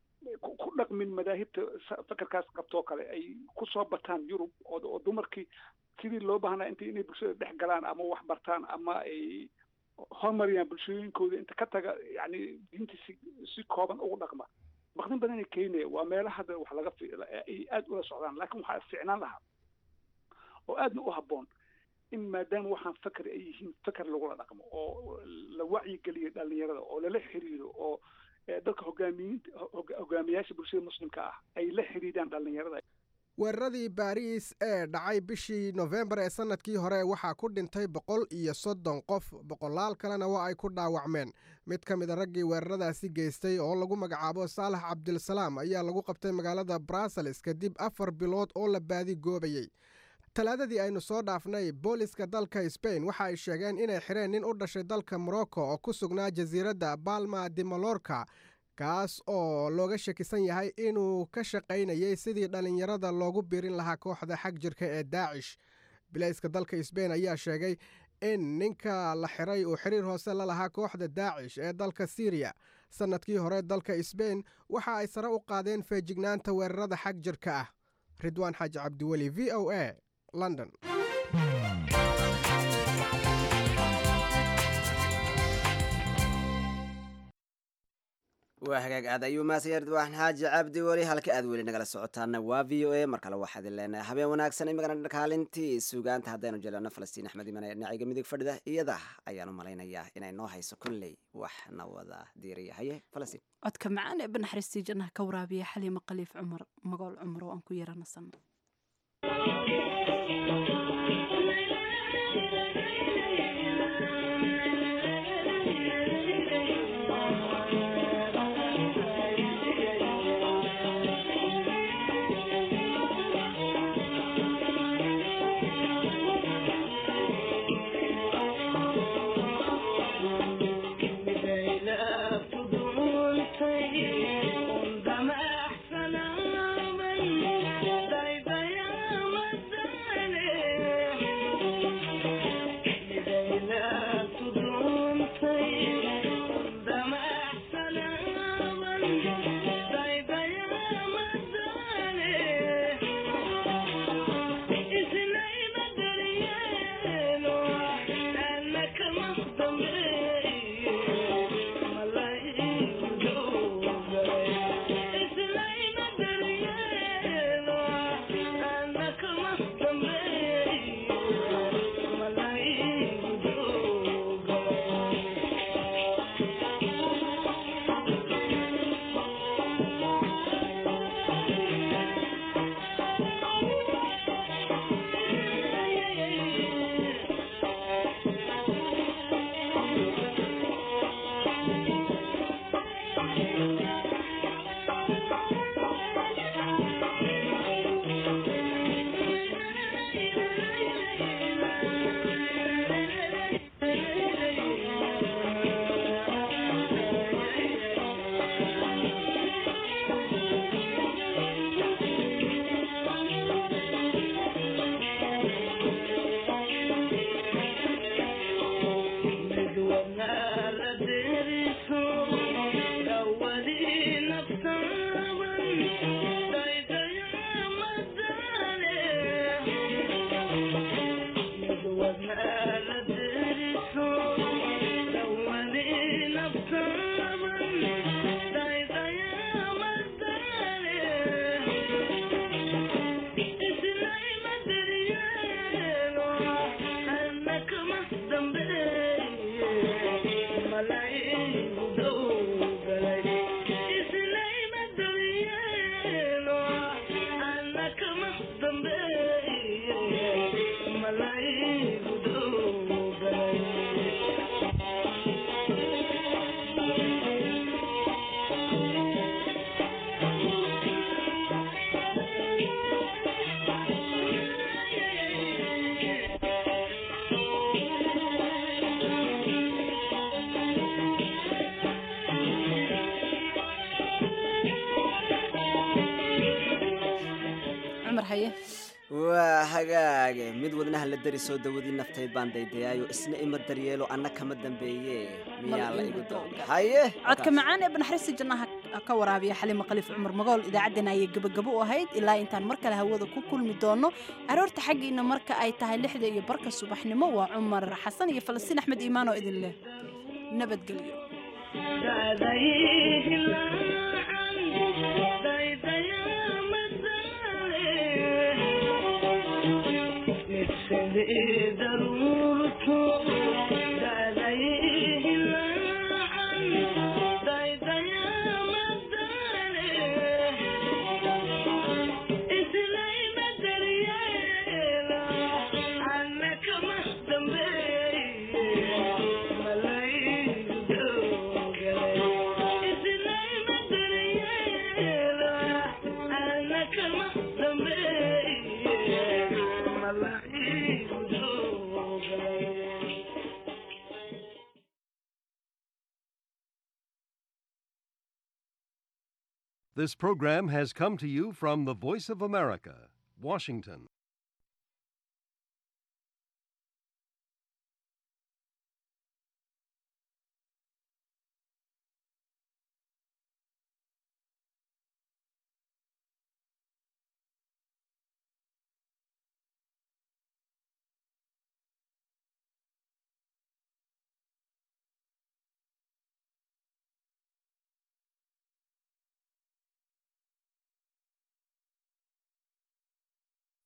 ku dhaqmin madaahibta fakarkaas qabtoo kale ay kusoo bataan yurub oo dumarkii sidii loo baahnaa inta inay bulshada dhex galaan ama wax bartaan ama ay horumariyaan bulshooyinkooda inta ka taga yani diinta si si kooban ugu dhaqma baqdin badanay keenaya waa meelaha hadda wax laga ay aada ula socdaan laakiin waxaa ficnaan lahaa oo aadna u habboon in maadaama waxaan fakar ay yihiin fakar lagula dhaqmo oo la wacyigeliyo dhalinyarada oo lala xiriiro oo dadka hogaamiyiinta hogaamiyaasha bulshada muslimka ah ay la xiriiraan dhalinyarada weeraradii baariis ee dhacay bishii nofembar ee sanadkii hore waxaa ku dhintay boqol iyo soddon qof boqolaal kalena waa ay ku dhaawacmeen mid ka mid a raggii weeraradaasi geystay oo lagu magacaabo saalax cabdilsalaam ayaa lagu qabtay magaalada brussels kadib afar bilood oo la baadi goobayey talaadadii aynu soo dhaafnay booliska dalka sbain waxa ay sheegeen inay xireen nin u dhashay dalka morocco oo ku sugnaa jasiiradda balma de malorka kaas oo looga shakisan yahay inuu ka shaqaynayay sidii dhallinyarada loogu birin lahaa kooxda xag jirka ee daacish bilayska dalka sbein ayaa sheegay in ninka la xiray uu xiriir hoose la lahaa kooxda daacish ee dalka siriya sannadkii hore dalka sbein waxa ay sare u qaadeen feejignaanta weerarada xag jirka ah ridwaan xaaji cabdiweli v o a london waa hagaag aad ayuu maasaya ridwaan xaaji cabdi weli halka aad weli nagala socotaana waa v o a mar kale waxaad idin leenahay habeen wanaagsan imikana kaalintii suugaanta haddaynu jelano falastiin axmed iman dhinaciga midig fadhida iyada ayaan u malaynayaa inay noo hayso kolley waxna wada diiriya haye falastiin codka macaan ee banaxariistii jannaha ka waraabiya xaliima khaliif cumar magool cumar oo aan ku yaranasan waa hagaage mid wadnaha la darisoo dawadii naftayd baan daydayaayo isna ima daryeelo anna kama dambeeye miyaa la igu haye codka macaan ee banaxariista jannaha ka waraabiya xalima khaliif cumar magool idaacaddana ayay gebagabo u ahayd ilaa intaan mar kale hawada ku kulmi doono aroorta xaggiina marka ay tahay lixda iyo barka subaxnimo waa cumar xasan iyo falastiin axmed iimaan oo idin leh nabadgelyo This program has come to you from the Voice of America, Washington.